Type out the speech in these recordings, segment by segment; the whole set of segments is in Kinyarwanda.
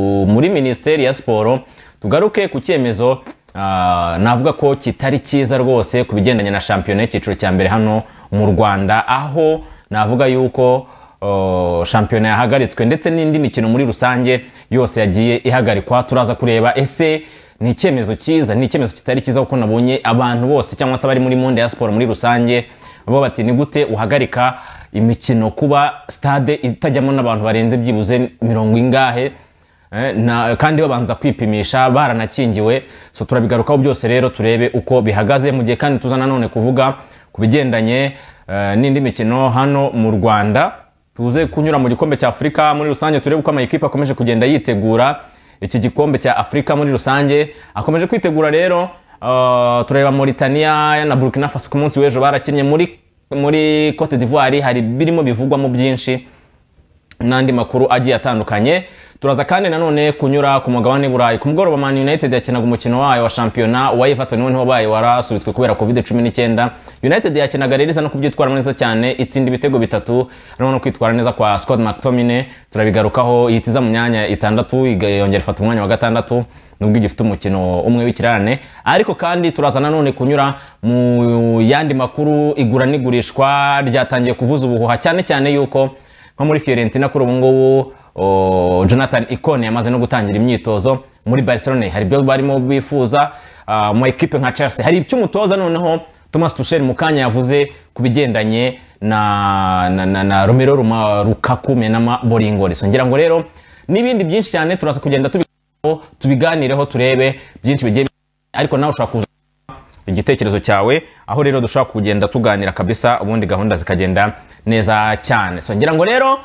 muri minisiteri ya siporo tugaruke ku cyemezo ah, navuga ko kitari cyiza rwose ku bigendanye na shampiyona y'icyiciro cya mbere hano mu rwanda aho navuga yuko oh, shampiyona yahagaritswe ndetse n'indi mikino muri rusange yose yagiye ihagarikwa turaza kureba ese ni icyemezo cyiza ni icyemezo kitari cyiza kuko nabonye abantu bose cyangwa se abari muri monde ya siporo muri rusange bo bati ni gute uhagarika imikino kuba stade itajyamo n'abantu barenze byibuze mirongo ingahe Eh, na kandi babanza kwipimisha baranakingiwe so turabigarukaho byose rero turebe uko bihagaze mu gihe kandi tuza nanone kuvuga ku bigendanye eh, n'indi mikino hano mu rwanda tuze kunyura mu gikombe cya afurika muri rusange turebe uko amayikipe akomeje kugenda yitegura iki gikombe cya afurika muri rusange akomeje kwitegura rero eh, tureba mauritania na burkina faso ku munsi w'ejo barakinnye muri muri cote d'ivoire hari birimo bivugwamo byinshi n'andi makuru agiye atandukanye turaza kandi nanone kunyura ku mugabane burayi ku mugoroba man united yakinaga umukino wayo wa shampiyona wa everton we niho bayo warasubitswe kubera covid 19 united yakinaga rero isa no kubyitwaramo neza cyane itsinda ibitego bitatu harimo no kwitwara neza kwa scott mctominay turabigarukaho yitiza mu myanya itandatu iga- yongera ifata umwanya wa gatandatu nubwo igifite umukino umwe w'ikirarane ariko kandi turaza nanone kunyura mu yandi makuru igura n'igurishwa ryatangiye kuvuza ubuhuha cyane cyane yuko nko muri Fiorentina kuri ubu ngubu o, Jonathan Ikone yamaze no gutangira imyitozo muri Barcelona hari ibyo barimo bifuza ah, mu ekipe nka Chelsea hari icyo umutoza noneho Thomas Tuchel mu kanya yavuze ku bigendanye na, na, na, na Romelu Ruma- Lukaku Menama Boringoli ngira ngo rero n'ibindi byinshi cyane turaza kugenda tubigarukaho, tubiganireho turebe byinshi bigiye ariko nawe ushobora kuza igitekerezo cyawe aho rero dushobora kugenda tuganira kabisa ubundi gahunda zikagenda neza cyane so ngira ngo rero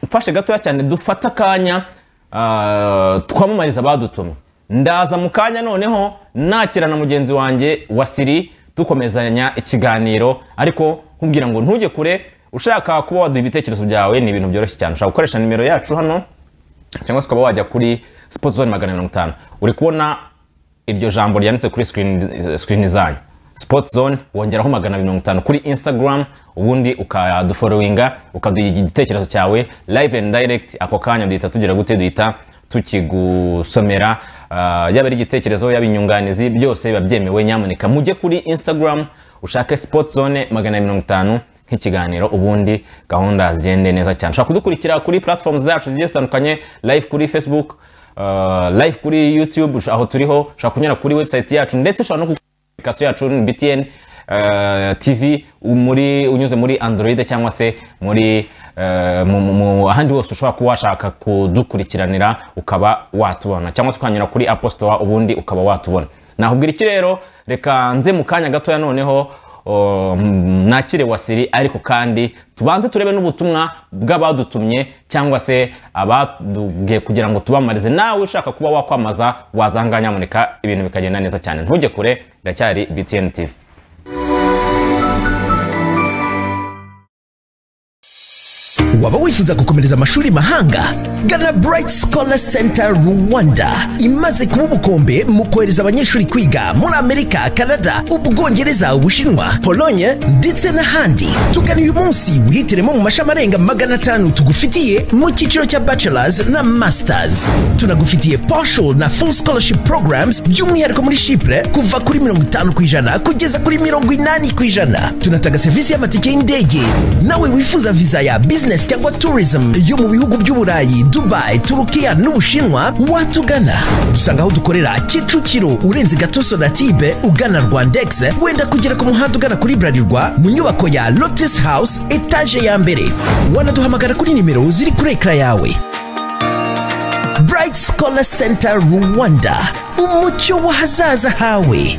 mufashe gatoya cyane dufate akanya ah, twamamariza abadutumye ndaza mu kanya noneho nakirana mugenzi wanjye wa siri dukomezanya ikiganiro ariko nkubwira ngo ntujye kure ushaka kuba waduha ibitekerezo byawe ni ibintu byoroshye cyane ushobora gukoresha nimero yacu hano cyangwa se ukaba wajya kuri sipoti zone magana mirongo itanu uri kubona iryo jambo ryanditse kuri screen- screen zanyu sport zone wongeraho magana abiri mirongo itanu kuri instagram ubundi ukadufollowinga ukaduha igitekerezo cyawe live and direct ako kanya duhita tugira gute duhita tukigusomera ah, yaba ari igitekerezo yaba inyunganizi byose biba byemewe nyamuneka mujye kuri instagram ushake sport zone magana abiri mirongo itanu nk'ikiganiro ubundi gahunda zigende neza cyane ushobora kudukurikira kuri platform zacu zigiye zitandukanye live kuri facebook uh, live kuri youtube usha- aho turiho ushobora kunyura kuri website yacu ndetse ushobora no kuri application yacu btn uh, tv muri unyuze muri android cyangwa se muri uh, mu- mu- mu ahandi hose ushobora kuba washaka kudukurikiranira ukaba watubona cyangwa se ukanyura kuri Apple Store ubundi ukaba watubona nahubwira iki rero reka nze mu kanya gatoya noneho o, m- nakire wasiri ariko kandi tubanze turebe n'ubutumwa bw'abadutumye cyangwa se abadubwiye kugira ngo tubamarize nawe ushaka kuba wakwamaza wazanga nyamuneka ibintu bikagenda neza cyane ntujye kure biracyari btn tv waba wifuza gukomereza amashuri mahanga gana bright scholar center rwanda imaze kuba ubukombe mu kohereza abanyeshuri kwiga muri amerika canada ubwongereza ubushinwa polonye ndetse n'ahandi tugana uyu munsi wihitiremo mu mashami arenga magana atanu tugufitiye mu cyiciro cya bachelors na masters tunagufitiye partial na full scholarship programs by'umwihariko muri shipure kuva kuri mirongo itanu ku ijana kugeza kuri mirongo inani ku ijana tunatanga serivisi y'amatike y'indege nawe wifuza viza ya business cyangwa tourism yo mu bihugu by'uburayi dubai turukiya n'ubushinwa watugana dusanga aho dukorera kicukiro urenze gatoso na tibe ugana rwandex wenda kugera ku muhanda ugana kuri burarirwa mu nyubako ya lotus house etaje ya mbere wanaduhamagara kuri nimero ziri kuri ekara yawe bright scholar center rwanda umucyo w'ahazaza hawe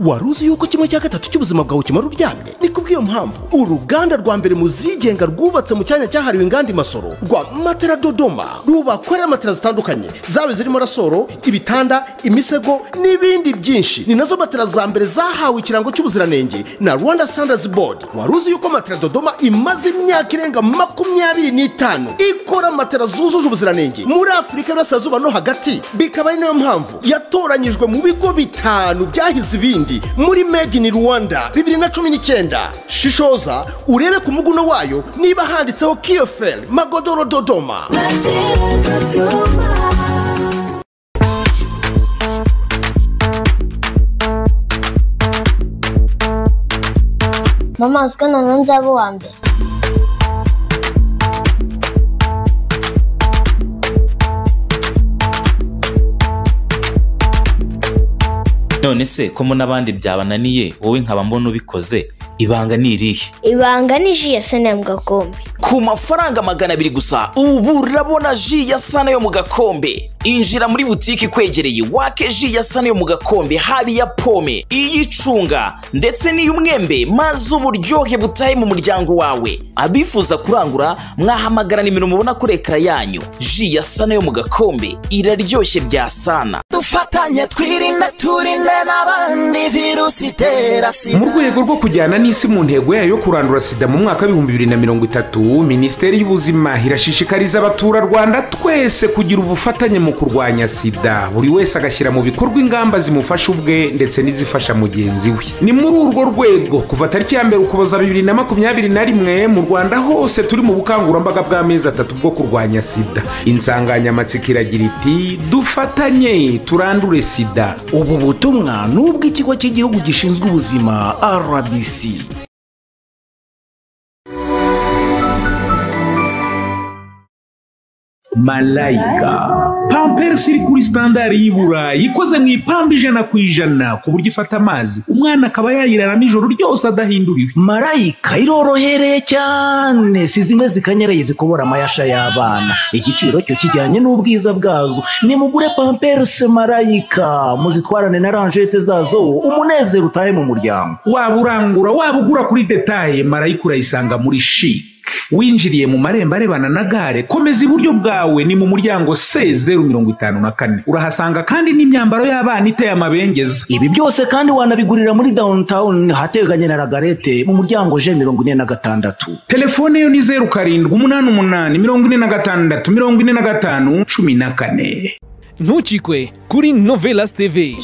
wari uzi yuko kimwe cya gatatu cy'ubuzima bwawe kimara uryamye ni kubw'iyo mpamvu uruganda rwa mbere mu zigenga rwubatse mu cyanya cyahariwe inganda imasoro rwa matera dodoma rubakorera matera zitandukanye zaba zirimo rasoro ibitanda imisego n'ibindi byinshi ni nazo matera za mbere zahawe ikirango cy'ubuziranenge na rwanda standards board wari uzi yuko matera dodoma imaze imyaka irenga makumyabiri n'itanu ikora matera zujuje ubuziranenge muri afurika y'uburasirazuba no hagati bikaba ari nayo mpamvu yatoranyijwe mu bigo bitanu byahize ibindi n'ibindi muri made in rwanda bibiri na cumi n'icyenda shishoza urebe ku muguno wayo niba handitseho kiyoferi magodoro dodoma mama uziko noneho nzaba uwa mbere none se ko mo n'abandi byabananiye wowe nkaba mbona ubikoze ibanga ni irihe ibanga ni ji ya sena mu gakombe ku mafaranga magana abiri gusa ubu urabona ji ya sana yo mu gakombe injira muri butike ikwegereye wake ji ya sana yo mu gakombe haba iya pome iy'icunga ndetse n'iy'umwembe maze uburyohe butahe mu muryango wawe abifuza kurangura mwahamagara nimero mubona kuri ekara yanyu ji ya sana yo mu gakombe iraryoshye bya sana dufatanye twirinde turinde n'abandi virusi itera mu rwego rwo kujyana n'isi mu ntego yayo yo kurandura sida mu mwaka w'ibihumbi bibiri na mirongo itatu minisiteri y'ubuzima irashishikariza abaturarwanda twese kugira ubufatanye mu kurwanya sida buri wese agashyira mu bikorwa ingamba zimufasha ubwe ndetse n'izifasha mugenzi we ni muri urwo rwego kuva tariki ya mbere ukuboza bibiri na makumyabiri na rimwe mu rwanda hose turi mu bukangurambaga bw'amezi atatu bwo kurwanya sida insanganyamatsiko iragira iti dufatanye turandure sida ubu butumwa ni ubw'ikigo cy'igihugu gishinzwe ubuzima rbc malayika pamperisi iri kuri sitandari y'i burayi ikoze mu ipamba ijana ku ijana ku buryo ifata amazi umwana akaba yayiraramo ijoro ryose adahinduriwe marayika irorohereye cyane si zimwe zikanyaraye zikobora amayasha y'abana igiciro cyo kijyanye n'ubwiza bwazo nimugure pamperisi marayika muzitwarane na ranjete zazo umunezero utahe mu muryango waba urangura waba ugura kuri detaye marayika urayisanga muri shiki winjiriye mu marembo arebana na gare komeza iburyo bwawe ni mu muryango se zeru mirongo itanu na kane urahasanga kandi n'imyambaro y'abana iteye amabengeza ibi byose kandi wanabigurira muri downtown hateganye na ragarete mu muryango je mirongo ine na gatandatu telefone yo ni zeru karindwi umunani umunani mirongo ine na gatandatu mirongo ine na gatanu cumi na kane ntukikwe kuri novelas tv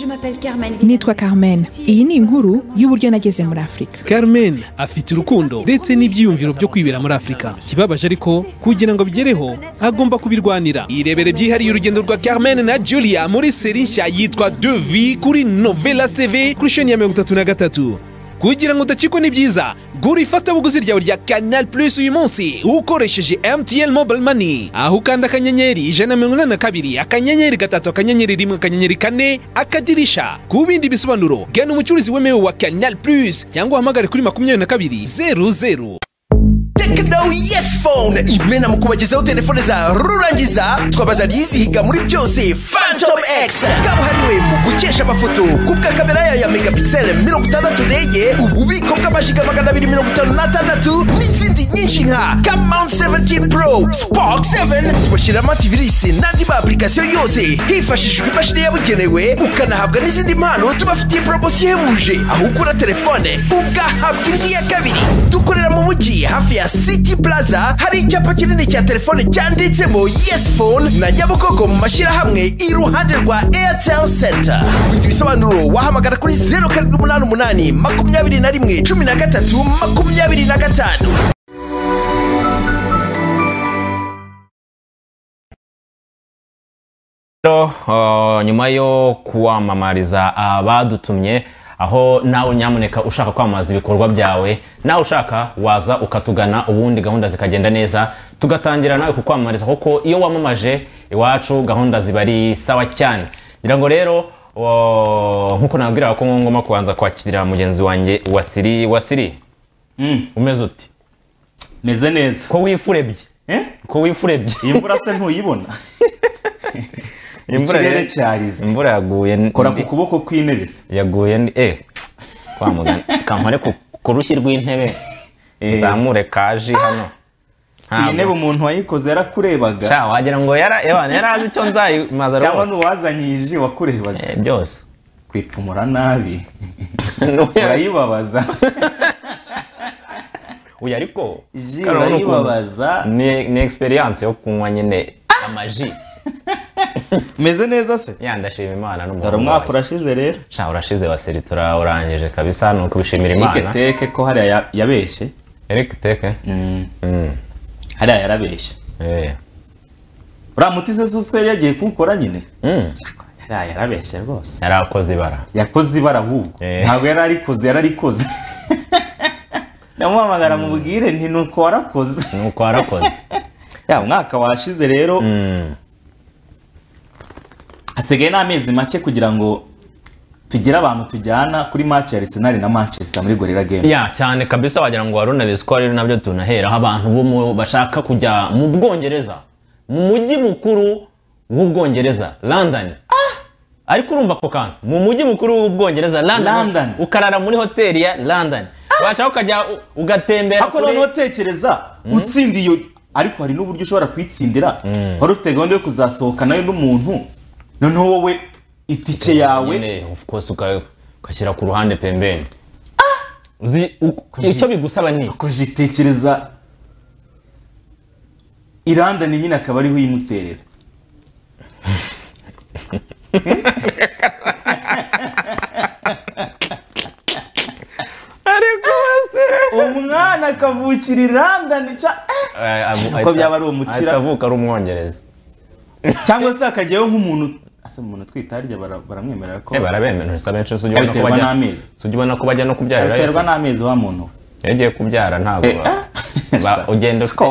nitwa carmen iyi ni inkuru y'uburyo nageze muri afurika carmen afite urukundo ndetse n'ibyiyumviro byo kwibera muri afurika ikibabaje ariko kugira ngo abigereho agomba kubirwanira irebere byihariye urugendo rwa carmen na julia muri seri nshya yitwa devi kuri novelas tv kuri sheni ya mirongo itatu na gatatu kugira ngo udacikwe ni byiza gura ifatabuguzi ryawe rya canal plus uyu munsi ukoresheje mtn mobile money aho ukanda akanyenyeri ijana na mirongo inani na kabiri akanyenyeri gatatu akanyenyeri rimwe akanyenyeri kane akadirisha ku bindi bisobanuro gana umucuruzi wemewe wa canal plus cyangwa uhamagare kuri makumyabiri na kabiri zeru zeru tekino yesi fone imena mu kubagezaho telefone za rurangiza twabaza yizihiga muri byose fantom egisi kabuhariwe mu gukesha amafoto ku bwa kamera yayo ya megapixel mirongo itandatu rege ububiko bw'amajiga magana abiri mirongo itanu n'atandatu n'izindi nyinshi nka kamawunti seventini pro spoke seveni tubashyiramo antivirisi n'andi ma apurikasiyo yose hifashishijwe imashini yabugenewe ukanahabwa n'izindi mpano tubafitiye poromosiyo ihebuje aho ugura telefone ugahabwa indi ya kabiri dukorera mu mujyi hafi ya city plaza hari icyapa kinini cya telefone cyanditsemo yes phone na nyabugogo mu mashyirahamwe iruhande rwa airtel center kubita ibisobanuro wahamagara kuri zeru karindwi umunani umunani makumyabiri na rimwe cumi na gatatu makumyabiri na gatanu rero uh, nyuma yo kuwamamariza abadutumye aho nawe nyamuneka ushaka kwamamaza ibikorwa byawe nawe ushaka waza ukatugana ubundi gahunda zikagenda neza tugatangira nawe kukwamamariza kuko iyo wamamaje iwacu gahunda ziba ari sawa cyane ngira ngo rero uh, nk'uko nabwira ko ngomba kubanza kwakira mugenzi wanjye wasiri wasiri Mm, umeze uti meze neza ko wifurebye Eh? ko wifurebye iyi mvura se ntuyibona Imvura ikirere rero- cyarize imvura yaguye n- kora ku kuboko kw'intebe se yaguye ni eh kwa muganga kampare ku ku rushyi rw'intebe Eh. nzamure kaji hano iyi ntebe ntabwo umuntu wayikoze yarakurebaga sha wagira ngo yara ebana yari azi icyo nzayimaza cyangwa rwose n'uwazanye iyi ji wakurebaga Eh, byose kwipfumura nabi N'ubu yara- urayibabaza uyu ariko Ji karabona ukuntu- urayibabaza. ni ni experience yo kunywa nyine amaji meze neza se yandashima imana dore umwaka urashize rero sha urashize waseritse urangije kabisa ni ukubishimira imana Eric teke ko hariya ya- yabeshye Eric teke hariya yarabeshye uriya muti se suswe yagiye kuwukora nyine hariya yarabeshye rwose yari akoze ibara yakoze ibara ahubwo ntabwo yari arikoze yari arikoze ndamuhamagara mubwire nti nuko warakoze nuko warakoze ya umwaka washize rero hasigaye n'amezi make kugira ngo tugire abantu tujyana kuri match ya Arsenal na Manchester muri Gorilla Games ya cyane kabisa wagira ngo wari unabizi ko ari nabyo tunaheraho abantu bo mu- bashaka kujya mu bwongereza mu mujyi mukuru w'ubwongereza london ariko urumva ako kantu mu mujyi mukuru w'ubwongereza london ukarara muri hoteli ya london washaka ukajya u- ugatembera ariko noneho tekereza utsindiye ariko hari n'uburyo ushobora kuyitsindira wari ufite gahunda yo kuzasohoka nayo n'umuntu noneho wowe itike yawe of course uka- ugashyira ku ruhande pembeni uzi u- icyo bigusaba ni tekereza iranda ni nyine akaba ariho uyimuterera ariko umwana akavukira iranda ni cya uko byaba ari umutira atavuka ari umwongereza cyangwa se akajyayo nk'umuntu asa umuntu twita harya bara- baramwemerera ko Eh, barabemera gusa benshi sujya ubona ko abiterwa bajya- n'amezi sujya ubona ko bajya no kubyarira abiterwa yose n'amezi wa muntu yagiye kubyara ntabwo ba- ba- ugenda ufite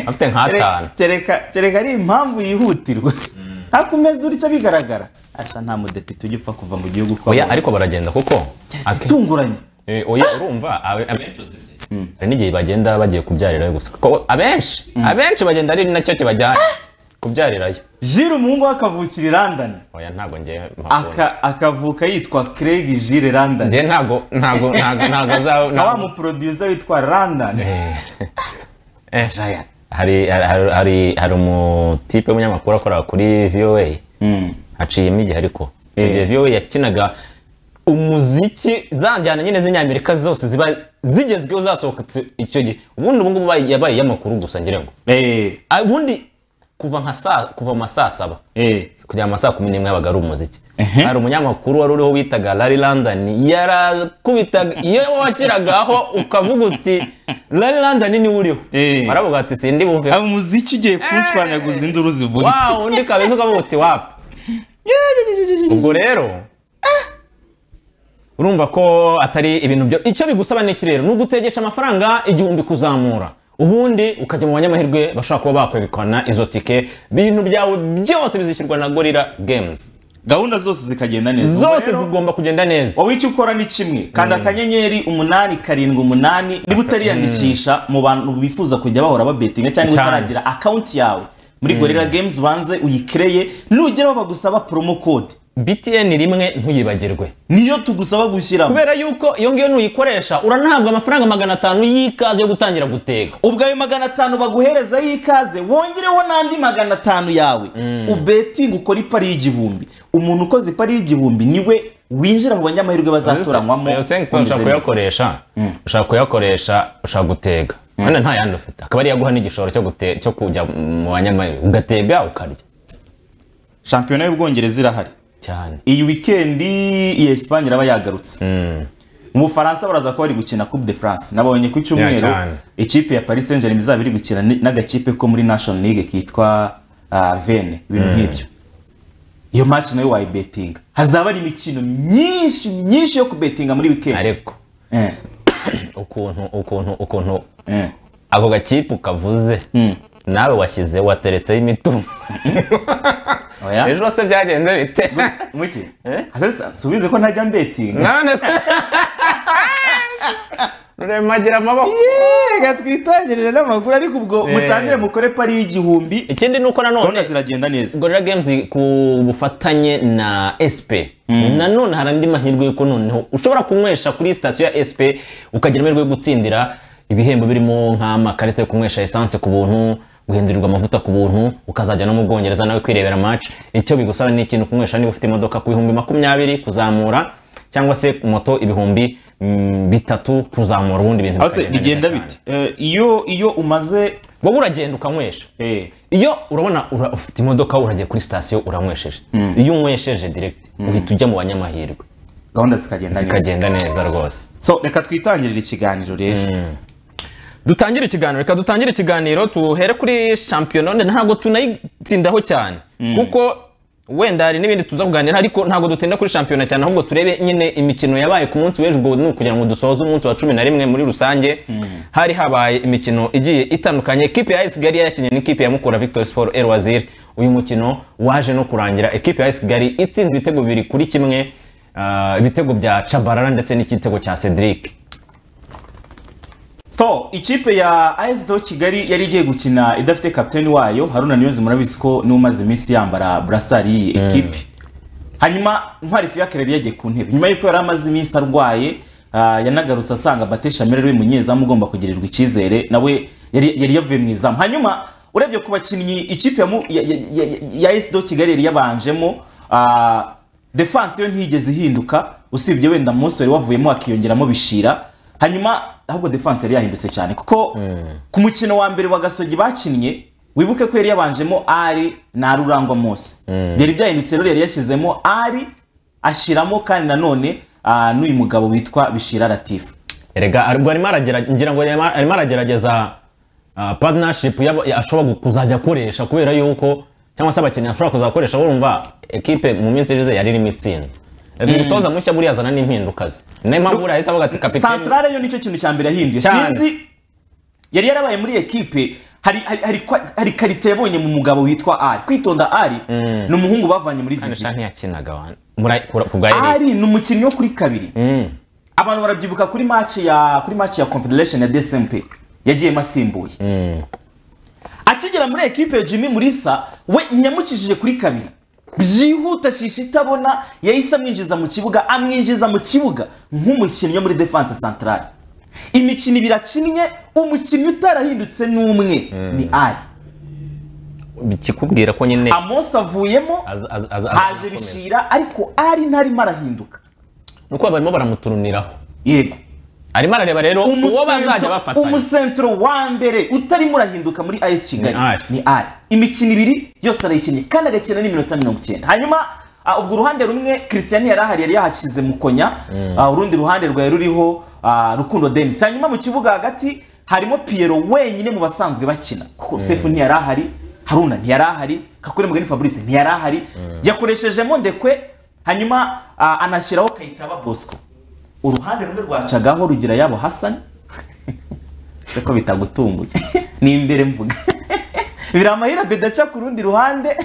afite nk'atanu kereka kereka ari impamvu yihutirwa ntakomeza icyo bigaragara asha nta mudepite ujya upfa kuva mu gihugu kwa oya ariko baragenda kuko itunguranye oya urumva abe- abenshi uzi se hari n'igihe bagenda bagiye kubyarirayo gusa kuko abenshi abenshi bagenda ari nacyo kibajyana kubyarirayo jire umuhungu we akavukira i london oya ntabwo ngewe aka akavuka yitwa Craig Gilles London Njye ntago ntago ntago ntago azaba na wa muproducer witwa London Eh, hari hari hari hari umutipe w'umunyamakuru akora kuri VOA haciyemo igihe ariko icyo Eh. gihe VOA yakinaga umuziki za njyana nyine z'inyamerika zose ziba zigezweho zasohotse icyo gihe ubundi ubu ngubu bayi- yabaye iy'amakuru gusa ngira ngo Ah, ubundi kuva nka saa kuva mu ma saa saba kugera mu ma saa kumi n'imwe yabaga ari umuziki hari umunyamakuru wari uriho witaga Larry London yarakubitaga iyo washyiragaho ukavuga uti Larry London niwe uriho baravuga ati sindi bumve umuziki ugiye kunshwanyaguza induru zivuga wa undi kabeza ukavuga uti wapi ubwo rero urumva ko atari ibintu byo icyo bigusaba ni iki rero ni ugutegesha amafaranga igihumbi kuzamura ubundi ukajya mu banyamahirwe bashobora kuba bakwegukana izo tike ibintu byawe byose bizishyurwa na gorira games gahunda zose zikagenda neza zose zigomba kugenda neza wowe icyo ukora ni kimwe kanda akanyenyeri umunani karindwi umunani niba utariyandikisha mu bantu bifuza kujya bahora babetinga cyangwa Cyane. utaragira akawunti yawe muri Mm. gorilla games ubanze uyikereye nugeraho bagusaba promo code btn rimwe ntuyibagirwe niyo tugusaba gushyiramo kubera yuko iyo ngiyo nuyikoresha uranahabwa amafaranga magana atanu y'ikaze yo gutangira guteka ubwo ayo magana atanu baguhereza y'ikaze wongereho n'andi magana atanu yawe ubetinga ukora ipari y'igihumbi umuntu ukoze ipari y'igihumbi niwe winjira mu banyamahirwe bazatoranywamo ayo sensi ushobora komiseri. kuyakoresha ushobora kuyakoresha ushobora gutega wenda nta yandi ufite akaba ari yaguha n'igishoro cyo gute- cyo kujya mu banyamahirwe ugatega ukarya shampiyona y'ubwongereza irahari cyane iyi wikendi iya esipanye iraba yagarutse mu bufaransa baraza ko bari gukina coupe de france nabonye ku Ya, cyumweru cyane. ikipe ya paris saint germain izaba iri gukina ni- n'agakipe ko muri national league kitwa ah, vene ibintu Mm. nk'ibyo iyo match nayo wayibetinga hazaba hari imikino myinshi myinshi yo kubetinga muri wikendi ariko ukuntu ukuntu ukuntu Eh. ako gakipe ukavuze nawe washyize wateretseho imitungo ejo hose byagenze bite muki subize ko ntajya mbetinga none se ruremagira amaboko yega twitangirire n'amakuru ariko ubwo mutangire mukore pari y'igihumbi ikindi ni uko nanone ziragenda neza gorilla games ku bufatanye na sp nanone hari andi mahirwe yuko noneho ushobora kunywesha kuri sitasiyo ya sp ukagira amahirwe yo gutsindira ibihembo birimo nk'amakarita yo kunywesha esanse ku buntu guhindurirwa amavuta ku buntu ukazajya no mu bwongereza nawe kwirebera match icyo bigusaba ni ikintu kunywesha niba ufite imodoka ku bihumbi makumyabiri kuzamura cyangwa se moto ibihumbi mm, bitatu kuzamura ubundi ibintu Aho se bikagenda neza bigenda cyane. bite Eh, iyo iyo umaze wowe uragenda ukanywesha iyo urabona ura- ufite imodoka uragera kuri sitasiyo uranywesheje iyo unywesheje direct uhita ujya mu banyamahirwe gahunda zikagenda neza. zikagenda neza rwose so reka twitangirire ikiganiro rero dutangire ikiganiro reka dutangire ikiganiro tuhere kuri shampiyona wenda ntabwo tunayitsindaho cyane kuko wenda hari n'ibindi tuza kuganira ariko ntabwo dutinda kuri shampiyona cyane ahubwo turebe nyine imikino yabaye ku munsi w'ejo ubwo ni ukugira ngo dusoze umunsi wa cumi na rimwe muri rusange hari habaye imikino igiye itandukanye ikipe ya AS Kigali yakinnye n'ikipe ya Mukura Victor Sport El Wazir uyu mukino waje no kurangira ikipe ya AS Kigali itsinze ibitego bibiri kuri kimwe ah, ibitego bya Chabarara ndetse n'ikitego cya Cedric so ikipe ya AS do kigali yari igiye gukina idafite kapiteni wayo haruna niyozi murabizi ko niwe umaze iminsi yambara burasari y'iyi ekipe hanyuma ntwari fiyakire yari yagiye ku ntebe nyuma y'uko yari amaze iminsi arwaye ah, yanagarutse asanga bate shamire ari we munyezamu ugomba kugirirwa icyizere nawe yari yari yavuye mu izamu hanyuma urebye ku bakinnyi ikipe ya mu- ya- ya- ya- ya AS do kigali yari yabanjemo ah, defanse yo ntigeze ihinduka usibye wenda munsi wari wavuyemo hakiyongeramo bishira hanyuma ahubwo defanse yari yahindutse cyane kuko ku mukino wa mbere wa gasogi bakinnye wibuke ko yari yabanjemo ari na rurangwa mose byari byahindutse rero yari yashyizemo ari ashyiramo kandi nanone ah, n'uyu mugabo witwa bishira latifu erega aribwo arimo aragerageza ngira ngo arimo arimo aragerageza ah, partnership y'aba- ya- ashobora gu- kuzajya akoresha kubera yuko cyangwa se abakinnyi ashobora kuzakoresha urumva ekipe mu minsi ishize yari irimo itsinda Eh, Mm. umutoza mushya buriya azana n'impinduka ze niyo mpamvu buriya yahise avuga ati kapiteni santarare yo nicyo kintu cya mbere yahinduye Cyane. sinzi yari yarabaye muri ekipe hari hari hari, kwa- hari karite yabonye mu mugabo witwa ari kwitonda ari ni umuhungu bavanye muri viziyo ntiyakinaga wana. Muri- ku- ku bwa Eric. ari ni umukinnyi wo kuri kabiri abantu barabyibuka kuri match ya kuri match ya confederation ya dcmp yagiyemo asimbuye akigera muri ekipe ya jimmy murisa we ntiyamukijije kuri kabiri byihuta shisha itabona yahise amwinjiza mu kibuga amwinjiza mu kibuga nk'umukinnyi wo muri defense centrale imikino ibiri akinnye umukinnyi utarahindutse n'umwe ni ari bikikubwira ko nyine amos avuyemo az- az- az- haje bishira ariko ari ntarimo arahinduka nuko barimo baramuturuniraho yego arimo arareba rero uwo bazajya bafatanya umusentro wa mbere utarimo urahinduka muri as kigali ni ari imikino ibiri yose arayikinnye kandi agakina n'iminota mirongo icyenda hanyuma ah, ubwo uruhande rumwe christian yari ahari yari yahashyize mukonya Mm. Ah, urundi ruhande rwari ruriho ah, rukundo denis hanyuma mu kibuga hagati harimo piero wenyine mu basanzwe bakina kuko Mm. sefu ntiyari ahari haruna ntiyari ahari kakure mugani fabrice ntiyari ahari yakoreshejemo ndekwe hanyuma ah, anashyiraho kayitaba bosco uruhande rumwe rwacagaho rugira yabo hasani se ko bitagutunguye ni imbere mvuga biramahira beda aca ku rundi ruhande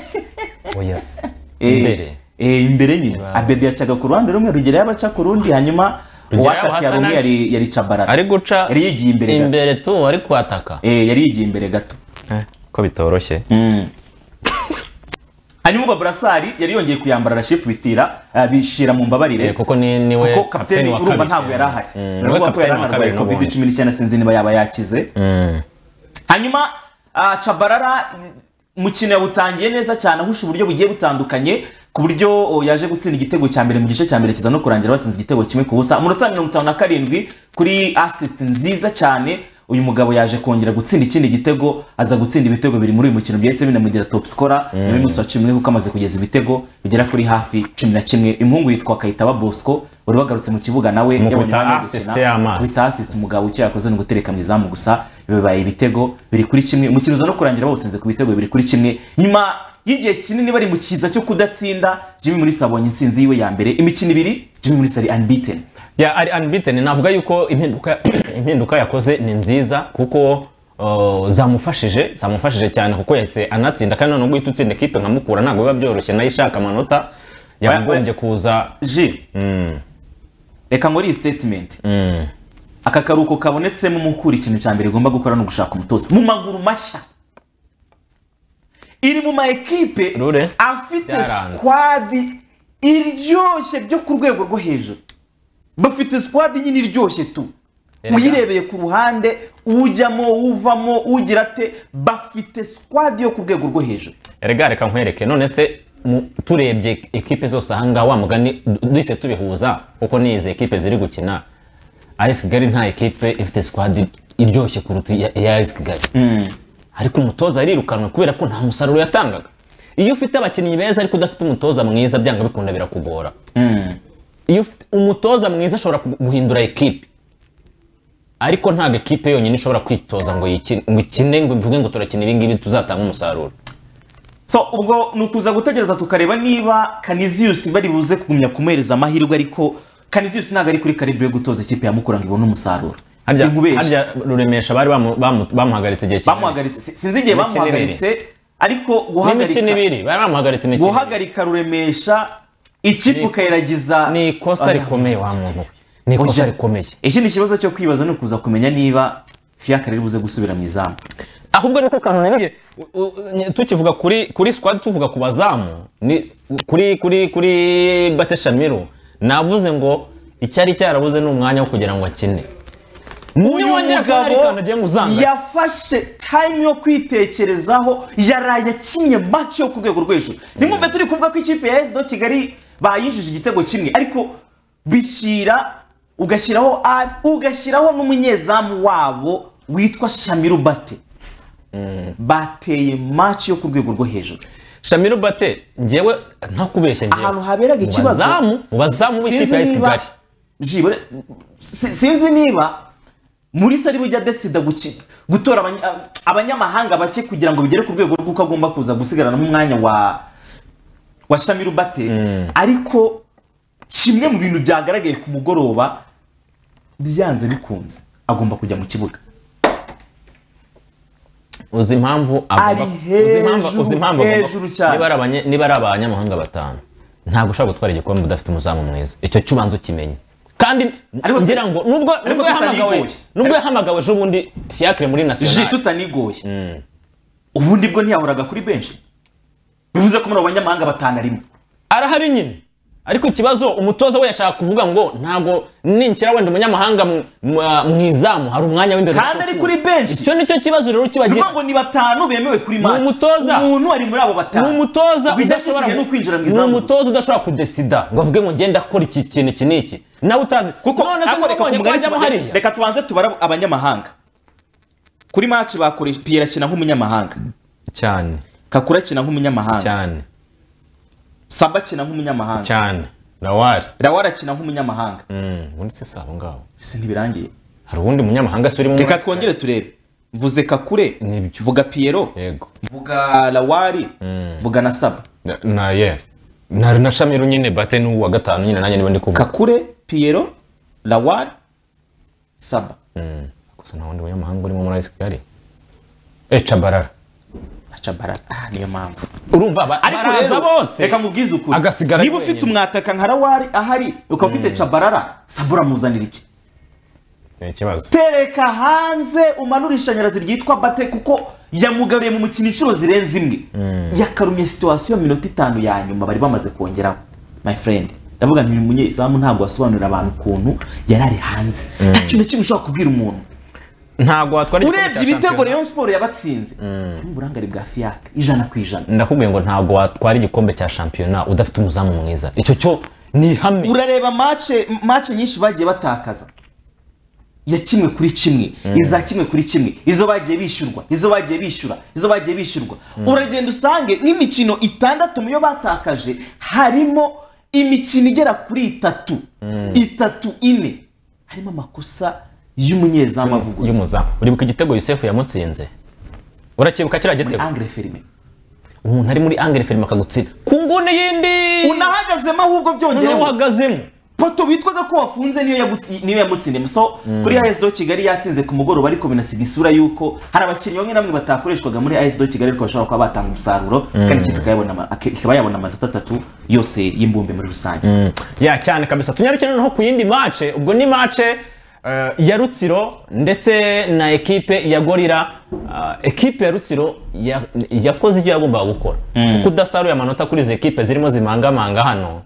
oya se Eh, imbere eh, imbere nyine abedi yacaga ku ruhande rumwe rugira yabo aca ku rundi hanyuma Rugereyeho uwatakiye Hassan rumwe ari- yari yari cabarara ari guca yari yigiye imbere gato. imbere tu ari kwataka eh yari yigiye imbere gato ko bitoroshye hanyuma ubwo burasari yari yongeye kuyambara rashifu bitira ah, bishira mu mbabarire Eh, kuko ni- ni we kapiteni kuko kapiteni wa urumva kabiri. ntabwo yari ahari Mm, ni we urabona ko kapiteni yari wa anarwaye kabiri covid n'ubundi. cumi n'icyenda sinzi niba yaba yakize hanyuma ah, cabarara umukino yawutangiye neza cyane ahusha uburyo bugiye butandukanye ku buryo oh, yaje gutsinda igitego cya mbere mu gice cya mbere kiza no kurangira batsinze igitego kimwe ku busa umunota mirongo itanu na karindwi kuri assist nziza cyane uyu mugabo yaje kongera gutsinda ikindi gitego aza gutsinda ibitego biri muri uyu mukino byahise binamugira top scorer Mm. nyuma y'umunsi wa cumi n'umwe kuko amaze kugeza ibitego bigera kuri hafi cumi na kimwe umuhungu yitwa kayitaba bosco wari wagarutse mu kibuga nawe Mu yabonye kwita umwanya wo assist gukina. y'amaso. Kwita assist umugabo icyo yakoze ni ugutereka mu izamu gusa bibaye ibitego biri kuri kimwe umukino uza no kurangira bawutsinze ku bitego bibiri kuri kimwe nyuma y'igihe kinini bari mu kiza cyo kudatsinda Jimmy Mulisa abonye intsinzi yiwe ya mbere imikino ibiri Jimmy Mulisa ari unbeaten ya ari unbeaten navuga yuko impinduka impinduka yakoze ni nziza kuko uh, zamufashije zamufashije cyane kuko yahise anatsinda kandi none guhita utsinda ekipe nka mukura ntabwo biba byoroshye nayo ishaka amanota yagombye kuza ji reka nkore iyi statement aka karuhuko kabonetsemo mukura ikintu cya mbere igomba gukora ni ugushaka umutoza mu maguru mashya iri mu ma ekipe afite Byaranze. squad iryoshye byo ku rwego rwo hejuru bafite squad nyine iryoshye tu Erega. uyirebeye ku ruhande ujyamo uvamo ugira ate bafite squad yo ku rwego rwo hejuru erega reka nkwereke none se mu- turebye ekipe zose ahangaha wa mugani du- duhise tubihuza kuko ni izi ekipe ziri gukina AS Kigali nta ekipe ifite squad iryoshye kuruta iya iya AS Kigali ariko umutoza arirukanwe kubera ko nta musaruro yatangaga iyo ufite abakinnyi beza ariko udafite umutoza mwiza byanga bikunda birakugora iyo ufite umutoza mwiza ashobora gu- guhindura ekipe ariko ntabwo ekipe yonyine ishobora kwitoza ngo yiki- ngo ikine ngo ivuge ngo turakina ibi ngibi tuzatanga umusaruro so ubwo ni ukuza gutegereza tukareba niba kaniziyusi bari buze kugumya kumuhereza amahirwe ariko kaniziyusi ntabwo ari kuri karibu yo gutoza ikipe ya mukura ngo ibone umusaruro harya sinkubeshya harya ruremesha bari bamu- bamu- bamuhagaritse igihe kinini bamuhagaritse si- sinzi igihe Imikino ibiri. bamuhagaritse ariko guhagarika N'imikino ibiri, bari bamuhagaritse imikino ibiri. guhagarika ruremesha ikipe ukayiragiza ni ikosa rikomeye wa muntu we ni ikosa rikomeye ikindi kibazo cyo kwibaza ni ukuza kumenya niba fiakare iri buze gusubira mu izamu ahubwo niko kantu nanjye u- u- tukivuga kuri kuri squad tuvuga ku bazamu ni kuri kuri kuri Bate Shamiru navuze ngo icyari cyarabuze ni umwanya wo kugira ngo akine uyu Niwongera kubona mugabo Ricardo agiye mu Zanga. yafashe time yo kwitekerezaho yaraye akinye match yo ku rwego rwo hejuru nimwumve turi kuvuga ko ikipe ya SD Kigali bayinjije igitego kimwe ariko bishyira ugashyiraho ari ugashyiraho n'umunyezamu wabo witwa Shamiru Bate bateye match yo ku rwego rwo hejuru Shamiru Bate njyewe nta kubeshya njyewe ahantu haberaga Mu ikibazo bazamu mu bazamu b'ikipe ya Sinzi niba- Kigali Jibure, si- sinzi niba muri sari bujya adesida guki- gutora abanya- ab- abanyamahanga bake kugira ngo bigere ku rwego rw'uko agomba kuza gusigaranamo umwanya wa wa shamiru bate ariko kimwe mu bintu byagaragaye ku mugoroba byanze bikunze agomba kujya mu kibuga uzi impamvu agomba- Ari uzi impamvu- uzi impamvu agomba- hejuru cyane. niba ari abanye- niba ari abanyamahanga batanu ntabwo ushobora gutwara igikombe udafite umuzamu mwiza icyo cyo ubanza ukimenye kandi ngira ngo nubwo ariko nubwo yahamagawe tutanigoye. nubwo yahamagawe ejo bundi fiacre muri ji national tutanigoye ubundi bwo ntiyahoraga kuri benshi bivuze ko muri abo banyamahanga batanu arimo arahari nyine ariko ikibazo umutoza we yashaka kuvuga ngo ntabwo ninshyira wenda umunyamahanga mu- mu- mu izamu hari umwanya w'imbere kandi ari kuri benshi icyo nicyo kibazo rero ni kibagira ngo ni batanu bemewe kuri Ni match umutoza. umuntu ari muri abo batanu ni umutoza bijya udashobora no kwinjira mu ni izamu umutoza udashobora kudesida ngo avuge ngo ngenda akora iki kintu iki n'iki nawe utazi kuko none se ariko reka wabonye ko tumugane hajyamo tuba- hariya reka tubanze tubare abanyamahanga kuri match bakoresha Pierre akina nk'umunyamahanga cyane Kakura akina nk'umunyamahanga cyane Saba akina nk'umunyamahanga cyane rawari Lawara akina nk'umunyamahanga ubundi se si aho ngaho ese ntibirangiye hari uwundi munyamahanga se uri mu reka twongere turebe mvuze Kakure mvuga Piero yego mvuga Lawari mvuga na Saba Na- na ye na na shamiru nyine bate n'uwa gatanu nyine nanjye niba ndi kuvuga kakure Piero Lawari Saba gusa nta wundi munyamahanga urimo muri ice kigali eh cabarara acabarara ah niyo mpamvu urumva ba- ariko baraza rero bose reka nkubwize ukuri agasigara niba ufite umwataka nka rawari ahari ukaba ufite cabarara sabura muzanira iki ni ikibazo tereka hanze umanure ishanyarazi ryitwa bate kuko yamugaruye mu mukino inshuro zirenze imwe yakarumye situwasiyo minota itanu ya nyuma bari bamaze kongeraho my friend ndavuga nti uyu munyezamu ntabwo wasobanurira abantu ukuntu yari ari hanze nta kintu na kimwe ushobora kubwira umuntu ntabwo watwara igikombe urebye cya ibitego shampiyona. rayon siporo yabatsinze n'uburangare bwa fiyaka ijana ku ijana ndakubwiye ngo ntabwo watwara igikombe cya shampiyona udafite umuzamu mwiza icyo cyo ni ihame urareba mace mace nyinshi bagiye batakaza ya kimwe kuri kimwe iza kimwe kuri kimwe izo bagiye bishyurwa izo bagiye bishyura izo bagiye bishyurwa uragenda usange nk'imikino itandatu muyo batakaje harimo imikino igera kuri itatu itatu ine harimo amakosa y'umunyezamu avugwa y'umuzamu uribuka igitego yusefu yamutsinze urakibuka kiriya gitego angre ferime umuntu ari muri angre ferime akagutsinda ku nguni yindi unahagazemo ahubwo byongereho n'uhagazemo poto witwaga ko wafunze niyo yagutsi- niyo yamutsindiye so kuri AS do Kigali yatsinze ku mugoroba ariko binasiga isura yuko hari abakinnyi bamwe na bamwe batakoreshwaga muri AS do Kigali ariko bashobora kuba batanga umusaruro kandi ikipe ikayabona ama- ak- ikaba yabona amanota atatu yose y'imbumbe muri rusange ya cyane kabisa tunyarukire noneho ku yindi mace ubwo ni mace eh, ya rutsiro ndetse na ekipe ya gorira Ah, ekipe ya rutsiro ya- yakoze ibyo yagombaga gukora Mm. kuko udasaruye amanota kuri izi ekipe zirimo zimangamanga hano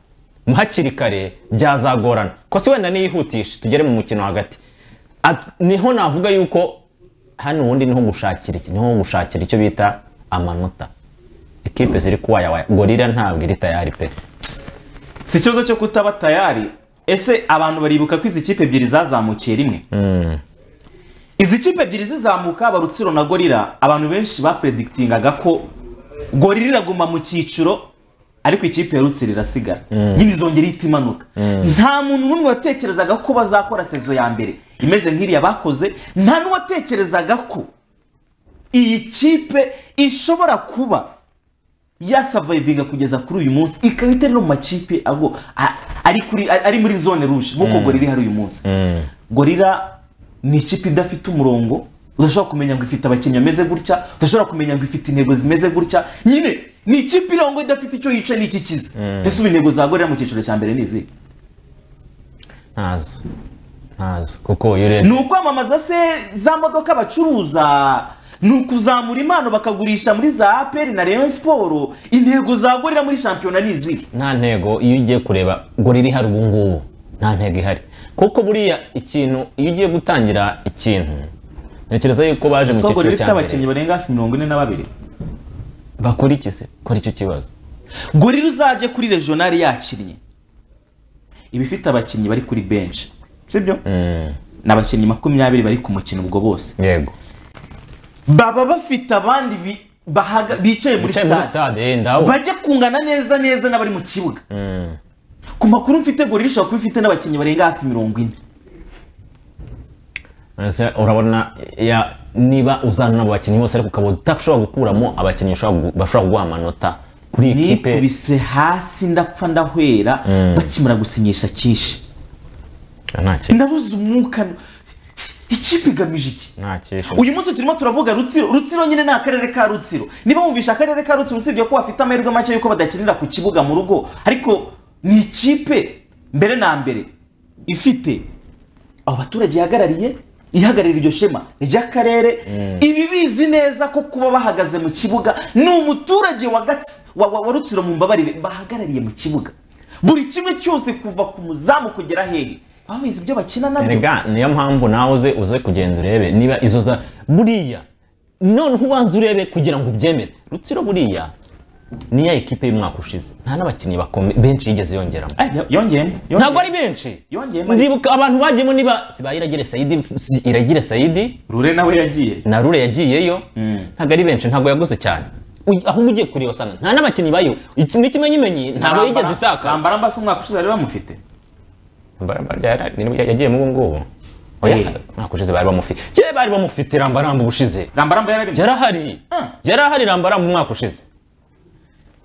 hakiri kare byazagorana ko si wenda niyihutishe tugere mu mukino hagati At- niho navuga yuko hano ubundi niho gushakira iki niho gushakira icyo bita amanota ekipe ziri kuwayawaya gorira ntabwo iri tayari pe si ikibazo cyo kutaba tayari ese abantu baribuka ko izi kipe ebyiri zazamukiye rimwe izi kipe ebyiri zizamuka barutsiro na gorira abantu benshi bapredikitingaga ko gorira iraguma mu cyiciro ariko ikipe ya rutsiro irasigara Mm. nyine izongera ihita imanuka Mm. nta muntu n'umwe watekerezaga ko bazakora sezo ya mbere imeze nk'iriya bakoze nta n'uwatekerezaga ko iyi kipe ishobora kuba yasavayivinga kugeza kuri uyu munsi ikaba itari no mu makipe ago- a- ari kuri- ari muri zone rouge nk'uko Mm. gorira ihari uyu munsi gorira ni ikipe idafite umurongo udashobora kumenya ngo ifite abakinnyi bameze gutya udashobora kumenya ngo ifite intego zimeze gutya nyine ni ikipe irongo idafite icyo yica n'ikikiza ese ubu intego za gorira mu cyiciro cya mbere ni izihe ntazo ntazo kuko iyo urebye ni ukwamamaza se za modoka bacuruza ni ukuzamura impano bakagurisha muri za aperi na rayon siporo intego za gorira muri shampiyona ni izihe nta ntego iyo ugiye kureba gore iri hari ubu ngubu nta ntego ihari kuko buriya ikintu iyo ugiye gutangira ikintu ntekereza yuko baje mu Siko cyiciro gorira ifite cya mbere abakinnyi barenga hafi mirongo ine na babiri bakora iki se kora icyo kibazo gorira uzajye kuri regionali yakinnye iba ifite abakinnyi bari kuri benshi sibyo ni abakinnyi makumyabiri bari ku mukino ubwo bose yego baba bafite abandi bi- bahaga- bicaye muri Bicaye muri stade stade, eh, ndabona. bajya kungana neza neza n'abari mu kibuga Mm. ku makuru mfite gorira ishobora kuba ifite n'abakinnyi barenga hafi mirongo ine Ese urabona ya niba uzana abo bakinnyi bose ariko ukaba udashobora gukuramo abakinnyi ushobora gu- bashobora guha amanota kuri iyi kipe nikubise hasi ndapfa ndahwera bakimara gusinyisha cyinshi nta kintu ndabuze umwuka ikipe igamije iki nta kintu uyu munsi turimo turavuga rutsiro rutsiro nyine ni akarere ka rutsiro niba wumvisha akarere ka rutsiro usibye ko bafite amahirwe make y'uko badakinira ku kibuga mu rugo ariko ni ikipe mbere na mbere ifite abo baturage ihagarariye ihagararira iryo shema ry'akarere ibi bizi neza ko kuba bahagaze mu kibuga ni umuturage wa Gatsi- wa- wa- wa rutsiro mu mbabarire bahagarariye mu kibuga buri kimwe cyose kuva ku muzamu kugera hehe babizi ibyo bakina nabyo Erega niyo mpamvu nawe uze uze kugenda urebe niba izo za buriya none ubanza urebe kugira ngo ubyemere rutsiro buriya niya ekipe y'umwaka ushize nta n'abakinnyi bakome benshi yigeze yongeramo yongeyemo ntabwo ari benshi ndibuka abantu bagiyemo niba siba iragire sayidi si- iragire sayidi rure nawe yagiye na rure yagiyeyo ntabwo ari benshi ntabwo yaguze cyane Uy- ahubwo ugiye kureba usanga nta n'abakinnyi bayo iki ni ikimenyimenyi ntabwo yigeze itakaza Rambara mbasi umwaka ushize bari bamufite Baramba ryara- ni- yagiye mu ngubu umwaka ushize bari bamufite kera bari bamufite rambaramba ubushize rambaramba yararimo yarahari yarahari rambaramba umwaka ushize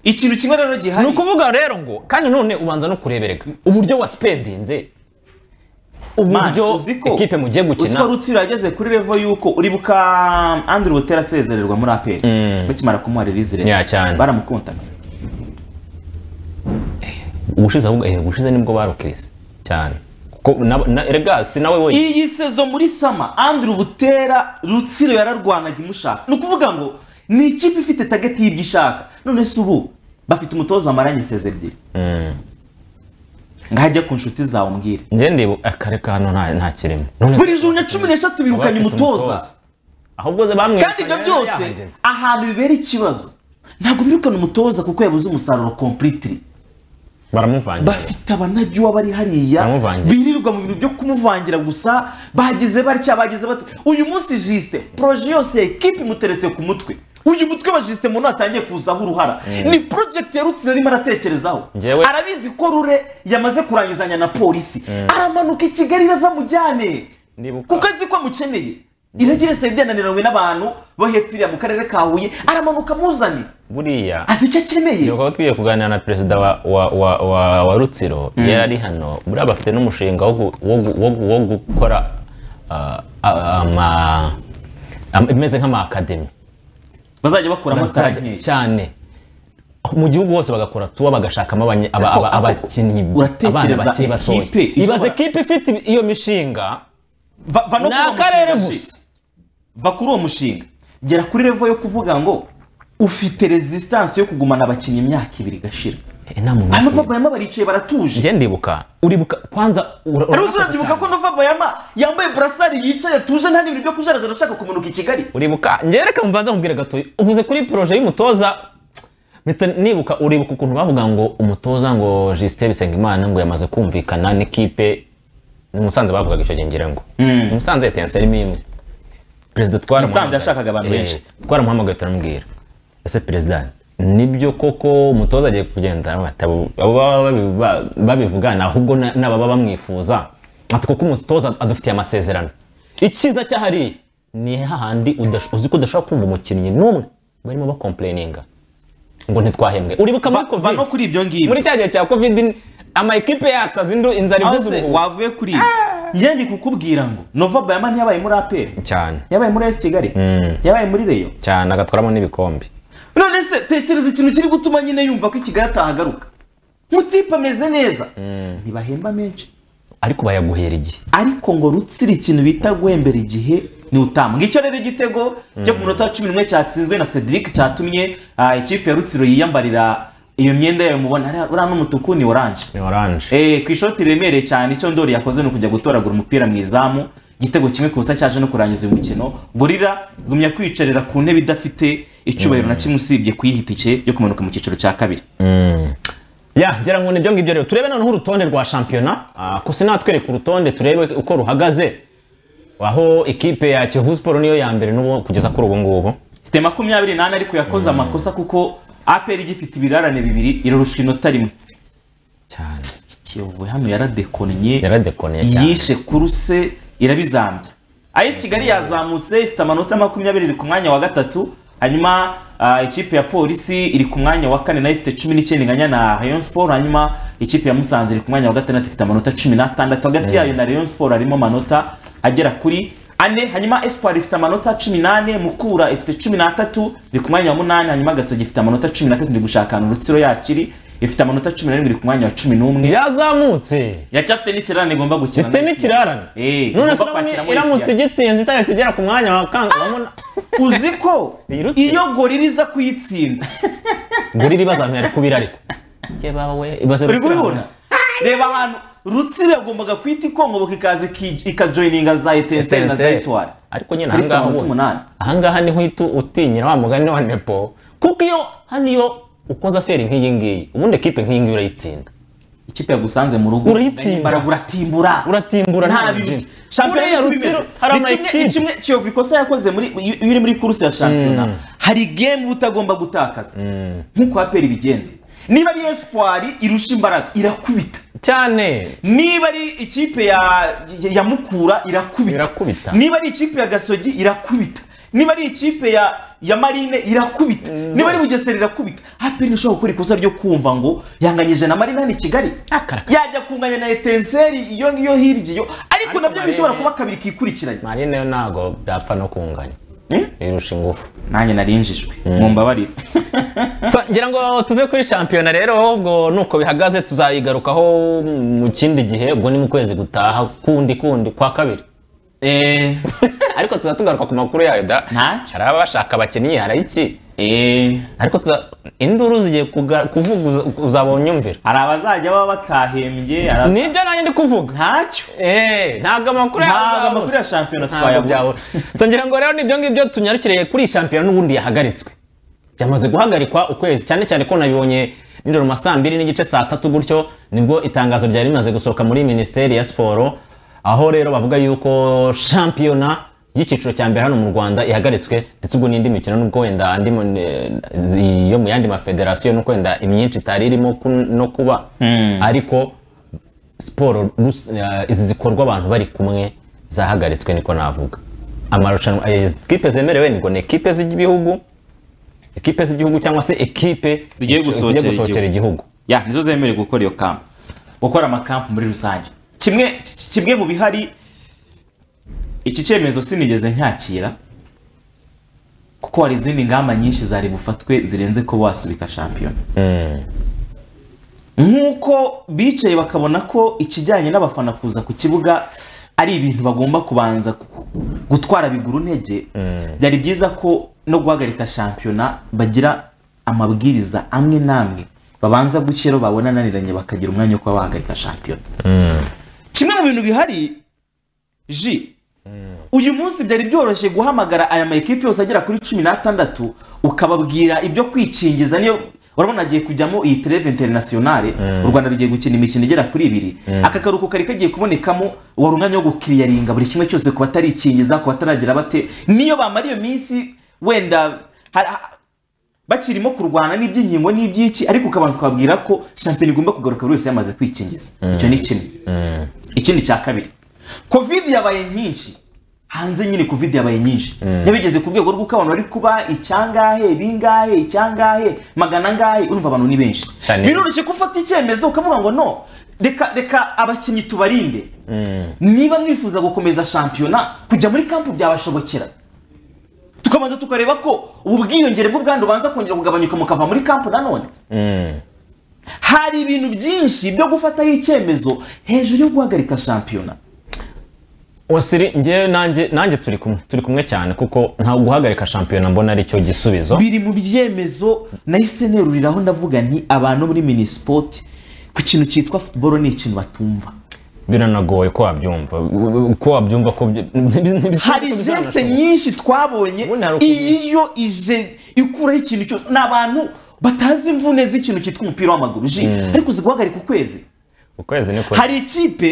ikintu kimwe rero gihari ni ukuvuga rero ngo kandi none ubanza no kureberega uburyo waspedinze uburyo ekipe mugiye uziko gukina rutsiro yageze kuri revo y'uko uribuka andrew butera asezererwa muri aperi bakimara kumuha release Ya, cyane. baramukontakse ubushize ahubwo eh, ubushize nibwo barokirise cyane kuko na- na- erega si nawe wenyine iyi sezo muri sama andrew butera rutsiro yararwanaga imushaka ni ukuvuga ngo ni ikipe ifite tageti y'ibyo ishaka none se ubu bafite umutoza wamaranye isezi ebyiri ngahajya ku nshuti zawe umbwire njye ndibu akare ka hano nta nta kirimo none buri juna cumi n'eshatu birukanye Bafite umutoza umutoza. ahubwo ze bamwe kandi ibyo byose ahantu bibera ikibazo ntabwo birukana umutoza kuko yabuze umusaruro completely baramuvangira bafite abanajyuwa bari hariya Baramuvangira. birirwa mu bintu byo kumuvangira gusa bageze batya bageze bate uyu munsi jisite poroje yose ekipi imuteretse ku mutwe uyu mutwe wa jisite muntu atangiye kuzaho uruhara Mm. ni porojegiti yarutse arimo aratekerezaho Njyewe- arabizi ko rure yamaze kurangizanya na polisi Mm. aramanuka i kigali bazamujyane kuko azi ko amukeneye iragira sayidi yananiranywe n'abantu bo hepfo iriya mu karere ka huye aramanuka amuzane buriya azi icyo akeneye tukaba tugiye kuganira na perezida wa, wa, wa, wa, wa rutsiro Mm. yari ari hano buriya bafite n'umushinga wo, gu- wo, gu- wo, gu- wo gukora ah, ah, ama ama- imeze nk'amakademi bazajya bakuramo Bazajya- sitade nkeya. cyane mu gihugu hose bagakora tuwa bagashakamo abanye- aba- aba- abakinnyi abana uratekereza bakiri batoya ekipe ibaze ishobora- ekipe ifite iyo mishinga Va- va no Ni kuri uwo akarere mushinga gusa. va kuri uwo mushinga gera kuri revo yo kuvuga ngo ufite resistance yo kugumana abakinnyi imyaka ibiri gashira hano vabayama baricaye baratuje njye ndibuka uribuka kwanza ura- hari urabuka uzurabyubuka ko nova bayama yambaye burasari yicaye atuje nta n'ibintu byo kujarajara ashaka kumanuka i kigali uribuka ngereka mbanza nkubwira gatoya uvuze kuri poroje y'umutoza mpita nibuka uribuka ukuntu bavuga ngo umutoza ngo Justin Bisengimana ngo yamaze kumvikana n'ikipe ni Musanze bavugaga icyo gihe ngira ngo Musanze etenseri imwe perezida twaramuhamagaye Musanze yashakaga abantu benshi. Eh, twaramuhamagaye turamubwira ese perezida nibyo koko umutoza agiye kugenda Abo baba babi- ba- babivugana ahubwo na- n'ababa bamwifuza ati kuko umutoza adufitiye amasezerano icyiza cyahari ni hahandi udash- uzi ko udashobora kumva umukinnyi n'umwe barimo bakompureyininga ngo ntitwahembwe uribuka muri covid no kuri ibyo ngibyo muri cya gihe cya covid ama ekipe yasaza indu inzara ivuza Aho se ubuhuha. wavuye kuri ibi njye ndi kukubwira ngo nova bayama ntiyabaye muri aperi cyane yabaye muri esi kigali yabaye muri reyo cyane agatwaramo n'ibikombe none se tekereza ikintu kiri gutuma nyine yumva ko i kigali atahagaruka mutipe ameze neza ntibahemba menshi ariko bayaguhera igihe ariko ngo rutsira ikintu bita guhembera igihe ni utamu ngicyo rero igitego cyo ku munota wa cumi n'umwe cyatsinzwe na cedric cyatumye ah, ikipe ya rutsiro yiyambarira iyo myenda yayo mubona hariya uriya n'umutuku ni oranje ni oranje Eh, ku ishoti riremereye cyane icyo ndori yakoze ni ukujya gutoragura umupira mu izamu igitego kimwe ku busa cyaje no kurangiza uyu mukino gorira igumya kwiyicarira ku ntebe idafite icyubahiro na kimwe usibye ku yihitike yo kumanuka mu cyiciro cya kabiri ya ngira ngo nibyo ngibyo rero turebe noneho urutonde rwa shampiyona Ah, ko sinatwereka urutonde turebe uko ruhagaze aho ikipe ya kiyovu siporo niyo ya mbere n'ubu kugeza kuri ubu ngubu mfite makumyabiri n'ane ariko yakoze amakosa kuko aperi igifite ibirarane bibiri irarusha inota rimwe cyane kiyovu hano yaradekonye yaradekonye cyane yishe kuruse irabizambya ayesi kigali yazamutse ifite amanota makumyabiri iri ku mwanya wa gatatu hanyuma ah, ikipe ya polisi iri ku mwanya wa kane nayo ifite cumi n'icyenda inganya na rayon sport hanyuma ikipe ya musanze iri ku mwanya wa gatandatu ifite amanota cumi n'atandatu hagati yayo na rayon sport harimo amanota agera kuri ane hanyuma espoir ifite amanota cumi n'ane mukura ifite cumi n'atatu iri ku mwanya wa munani hanyuma gasogi ifite amanota cumi n'atatu iri gushakana urutsiro yakiri ifite amanota cumi n'arindwi iri ku mwanya wa cumi n'umwe yazamutse yacyafite n'ikirarane igomba gukina Ifite n'ikirarane? Eh, none igomba se urabona kwakira muri iramutse Libya. igitsinze itahise igera ku mwanya wa kanga urabona uzi ko iyo gorira iza kuyitsinda gorira ibazamira ari kubira ariko ibaze uri rutsiro kubibona reba ahantu rutsiro yagombaga kwita ikongoboka ikaza iki- ikajoyininga za etenseri na za Etincelle. etwari ariko nyine Kuri ahangaha amanota ubona- ahangaha niho uhita utinyira wa mugani wa nepo kuko iyo hano iyo ukoze aferi nk'iyi ngiyi ubundi ekipe nk'iyi ngiyi urayitsinda ikipe yagusanze mu rugo urayitsinda uratimbura uratimbura nta nta bintu bintu shampiyona Buriya y'uko Rutsiro imeze. hari Ni kimwe- amakipe. ni kimwe kiyovu ikosa yakoze muri iyo iyo uri muri kuruse ya shampiyona hari gemu uba utagomba gutakaza nk'uko aperi ibigenza niba ari espoir irusha imbaraga irakubita cyane niba ari ikipe ya ya mukura irakubita irakubita niba ari ikipe ya gasogi irakubita niba ari ikipe ya ya marine irakubita niba ari bugesera irakubita aperi ntishobora gukora ikosa ryo kumva ngo yanganyije na marine hano i kigali yajya kunganya na etenseri iyo ngiyo hirya iyo ariko nabyo bishobora kuba kabiri kikurikiranye marine yo ntago byapfa no kunganya irusha ingufu nanjye narinjijwe mumbabarire So, ngira ngo tuve kuri shampiyona rero ubwo nuko bihagaze tuzayigarukaho mu kindi gihe ubwo ni mu kwezi gutaha kundi kundi kwa kabiri ariko tuza tugaruka ku makuru yayo da hari abashaka abakinnyi hari iki ariko tuza- induru zigiye kuga- kuvuga uza- uzaba unyumvira hari abazajya baba batahembye hari nibyo nanjye ndi kuvuga ntacyo ntabwo amakuru Ntabwo amakuru ya shampiyona twayabura. twayabura ngira ngo rero nibyo ngibyo tunyarukiriye kuri iyi shampiyona n'ubundi yahagaritswe byamaze guhagarikwa ukwezi cyane cyane ko nabibonye nijoro mu ma saa mbiri n'igice saa tatu gutyo nibwo itangazo ryari rimaze gusohoka muri minisiteri ya siporo aho rero bavuga yuko shampiyona y'icyiciro cya mbere hano mu rwanda ihagaritswe ndetse ubwo n'indi mikino n'ubwo wenda andi mu- eh, yo mu yandi mafederasiyo n'uko wenda imyinshi itari irimo ku- no kuba ariko siporo rus- eh, izi zikorwa abantu bari kumwe zahagaritswe niko navuga amarushanwa eh, ekipe zemerewe ni ngo ni ekipe z'igihugu ekipe z'igihugu cyangwa se ekipe zigiye gusohokera igihugu ya nizo zemerewe gukora iyo kampu gukora amakampu muri rusange kimwe ki- kimwe mu bihari iki cyemezo sinigeze nyakira kuko hari izindi ngamba nyinshi zari bufatwe zirenze ko wasubika shampiyona nk'uko bicaye bakabona ko ikijyanye n'abafana kuza ku kibuga ari ibintu bagomba kubanza ku- gutwara biguru ntege byari byiza ko no guhagarika shampiyona bagira amabwiriza amwe n'amwe babanza gushyiraho babona ananiranye bakagira umwanya wo kuba bahagarika shampiyona kimwe mu bintu bihari ji uyu munsi byari byoroshye guhamagara aya ma ekipi yose agera kuri cumi n'atandatu ukababwira ibyo kwikingiza niyo urabona agiye kujyamo iyi treve interinasiyonale u rwanda rugiye gukina imikino igera kuri ibiri aka karuhuko kari kagiye kubonekamo wari umwanya wo gukiriyaringa buri kimwe cyose ku batarikingiza ku bataragira bate niyo bamara iyo minsi wenda ha- ha- bakirimo kurwana n'iby'inkingo n'iby'iki ariko ukabanza ukababwira ko shampiyona igomba kugaruka buri wese yamaze kwikingiza icyo ni kimwe ikindi cya kabiri kovide yabaye nyinshi hanze nyine kovide yabaye nyinshi yabigeze ku rwego rw'uko abantu bari kuba icyangahe bingahe icyangahe magana angahe urumva abantu ni benshi Cyane. biroroshye ko ufata icyemezo ukavuga ngo no reka reka abakinnyi tubarinde niba mwifuza gukomeza shampiyona kujya muri kampu byabashobokera tukabanza tukareba ko ubu bwiyongere bwo bwandu bubanza kongera kugabanyuka mukava muri kampu nanone hari ibintu byinshi byo gufataho icyemezo hejuru yo guhagarika shampiyona wasiri njye nanjye nanjye turi kumwe turi kumwe cyane kuko nta guhagarika shampiyona mbona ari cyo gisubizo biri mu byemezo nahise neruriraho ndavuga nti abantu muri minisipoti ku kintu cyitwa futuboro ni ikintu batumva biranagoye ko wabyumva ko wabyumva ko byo- ntibisa- hari jeste nyinshi twabonye iyo ije ikuraho ikintu cyose ni abantu batazi imvune z'ikintu cyitwa umupira w'amaguru ji Mm. ariko uzi guhagarika ukwezi ukwezi ni kure hari ikipe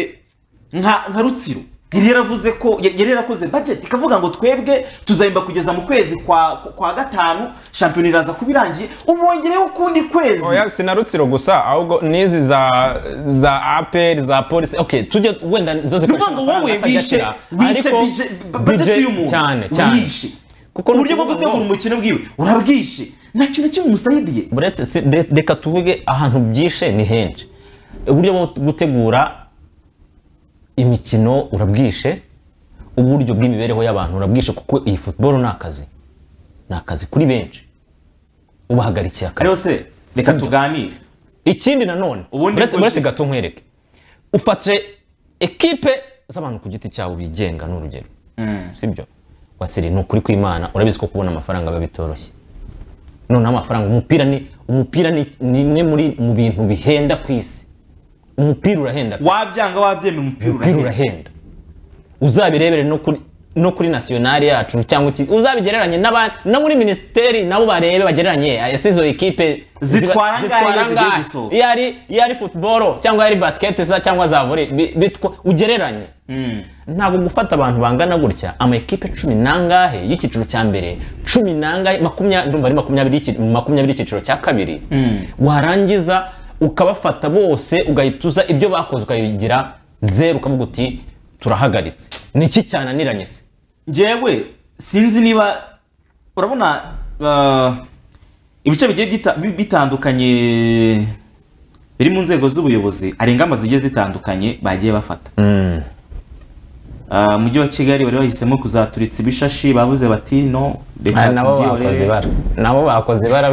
nka nka rutsiro yari yaravuze ko yari yari yarakoze budget ikavuga ngo twebwe tuzahemba kugeza mu kwezi kwa kwa gatanu shampiyona iraza kuba irangiye umwongereho ukundi kwezi oya sinarutsiro gusa ahubwo n'izi za za aperi za polisi okay tujye wenda zo Ni zikoresha ukuvuga ngo wowe amafaranga wishe atajya wishe ashyira, budget- ariko budget budget y'umuntu cyane cyane wishe uburyo bwo gutegura umukino bwiwe urabwishe nta kintu kimwe umusayidiye buretse si- re- reka tuvuge ahantu byishe ni henshi uburyo bwo gutegura imikino urabwishe uburyo bw'imibereho y'abantu urabwishe kuko iyi football ni akazi ni akazi kuri benshi ubahagarikiye akazi Rero se, reka Sibyo? tuganire ikindi nanone uretse ngo uretse ji- gato nkwereke ufate ekipe z'abantu ku giti cyabo bigenga ni urugero sibyo wasiri ni ukuri kw'imana urabizi ko kubona amafaranga biba bitoroshye noneho amafaranga umupira ni umupira ni ni imwe muri mu bintu bihenda ku isi umupira urahenda wabyanga wabyemera umupira urahenda uzabirebere no kuri no kuri nasiyonari yacu cyangwa iki uzabigereranye n'abandi no muri minisiteri nabo barebe bagereranye ese izo ekipe Zitwara angahe iyo zigiye angahe? gusohoka? iyo ari iyo ari futuboro cyangwa iyo ari basiketi za cyangwa za vore bi- bitwa ugereranye ntabwo gufata abantu bangana gutya ama ekipe cumi n'angahe y'icyiciro cya mbere cumi n'angahe makumyabiri ndumva ari makumyabiri y'iki- makumyabiri y'icyiciro cya kabiri warangiza ukabafata bose ugahita uza ibyo bakoze ukabigira zeru ukavuga uti turahagaritse ni iki cyananiranye se njyewe sinzi niba urabona ah, ibice bigiye bita- bi- bitandukanye biri mu nzego z'ubuyobozi hari ingamba zigiye zitandukanye bagiye bafata Ah, mujyi wa kigali bari bahisemo kuzaturitsa ibishashi bavuze bati no Ah, nabo tubyihorere." bakoze ibara. nabo bakoze ibara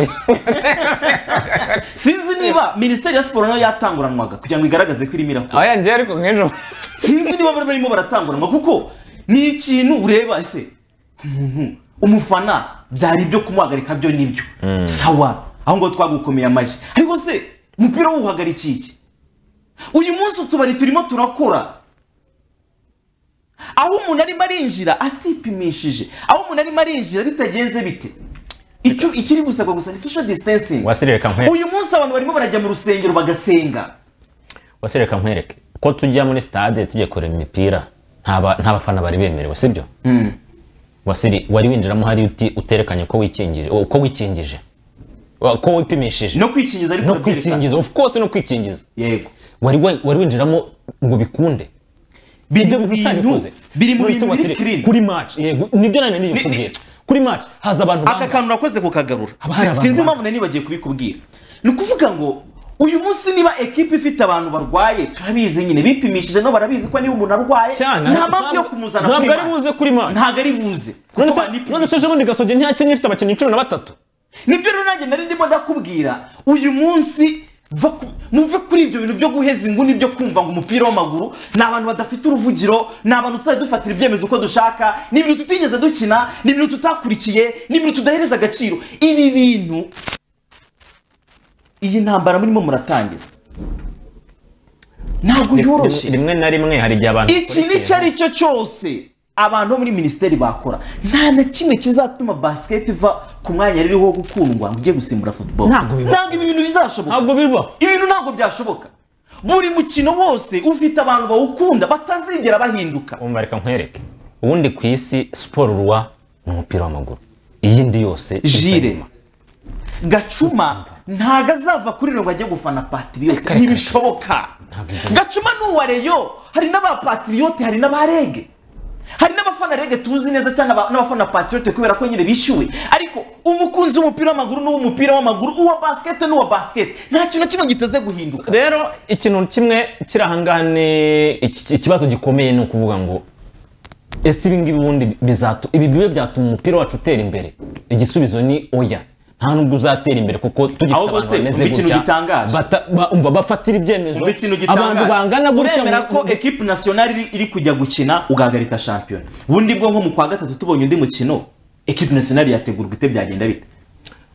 sinzi niba minisiteri ya siporo nayo yatanguranwaga kugira ngo igaragaze ko irimo irakora oya njye ariko nk'ejo sinzi niba bari barimo baratanguranwa kuko ni ikintu ureba ese umuntu umufana byari ibyo kumuhagarika byo nibyo sawa aho ngaho twagukomeye amashyi ariko se umupira w'uhagarikiye iki uyu munsi utubari turimo turakora aho umuntu arimo arinjira atipimishije aho umuntu arimo arinjira bitagenze bite icyo ikiri gusabwa gusa ni social distancing wasireka nkwereke uyu munsi abantu barimo barajya mu rusengero bagasenga wasireka nkwereke ko tujya muri stade tujya kureba imipira nta ba- nta bafana bari bemerewe sibyo wasiri wari winjiramo hari uti uterekanye ko wikingije o, ko wikingije Wa- ko wipimishije no kwikingiza ariko no kwikingiza of course no kwikingiza yego wari wa- wari winjiramo ngo bikunde biri mu bintu biri mu bintu biri clean. kuri match yego nibyo nani niyo kubwira kuri match haza abantu aka kantu nakoze kukagarura hari abantu sinzi impamvu nari bagiye kubikubwira ni ukuvuga ngo uyu munsi niba ekipa ifite abantu barwaye turabizi nyine bipimishije no barabizi ko niba umuntu arwaye nta mpamvu yo kumuzana ntabwo ari match. buze kuri match ntabwo ari buze none se- none se ejobundi gasogi ntiyakinnye ifite abakinnyi cumi na batatu nibyo rero nanjye nari ndimo ndakubwira uyu munsi va ku- muve kuri ibyo bintu byo guheza inguni byo kumva ngo umupira w'amaguru ni abantu badafite uruvugiro ni abantu tuzajya dufatira ibyemezo uko dushaka ni ibintu tutigeze dukina ni ibintu tutakurikiye ni ibintu tudahereza agaciro ibi bintu iyi ntambara murimo muratangiza ntabwo yoroshye rimwe na rimwe hari igihe abantu iki bakora nicyo ari cyo cyose abantu bo muri minisiteri bakora nta na kimwe kizatuma basiketi iva ku mwanya ririho wo gukundwa ngo ujye gusimbura football Ntabwo bibaho. ntabwo ibi bintu bizashoboka ntabwo bibaho ibintu ntabwo byashoboka buri mukino wose ufite abantu bawukunda batazigera bahinduka umva reka nkwereke ubundi ku isi siporo uruwa ni umupira w'amaguru iyindi yose jire gacuma ntago azava kuri rero ngo ajye gufana patiriyote ntibishoboka gacuma ni uwa reyo hari n'abapatiriyote hari n'abarege hari n'abafana rege tuzi neza cyangwa aba- n'abafana patiriyote kubera ko nyine bishyuwe ariko umukunzi w'umupira w'amaguru n'uw'umupira w'amaguru uwa basiketi n'uwa basiketi nta kintu na kimwe giteze guhinduka rero ikintu kimwe kiri ahangaha ni iki- ikibazo gikomeye ni ukuvuga ngo ese ibi ngibi ubundi bizatu ibi bibe byatuma umupira wacu utera imbere igisubizo ni oya nta nubwo uzatera imbere kuko tugifite Ahubwo abantu se, bameze umva ikintu gutya gitangaje. bata- ba- umva bafatira ibyemezo Umva ikintu abantu bangana gitangaje gutya uremera mu- ko ekipi nasiyonari iri- iri kujya gukina ugahagarika shampiyona ubundi bwo nko mu kwa gatatu tubonye undi mukino ekipi nasiyonari yategurwa ite byagenda bite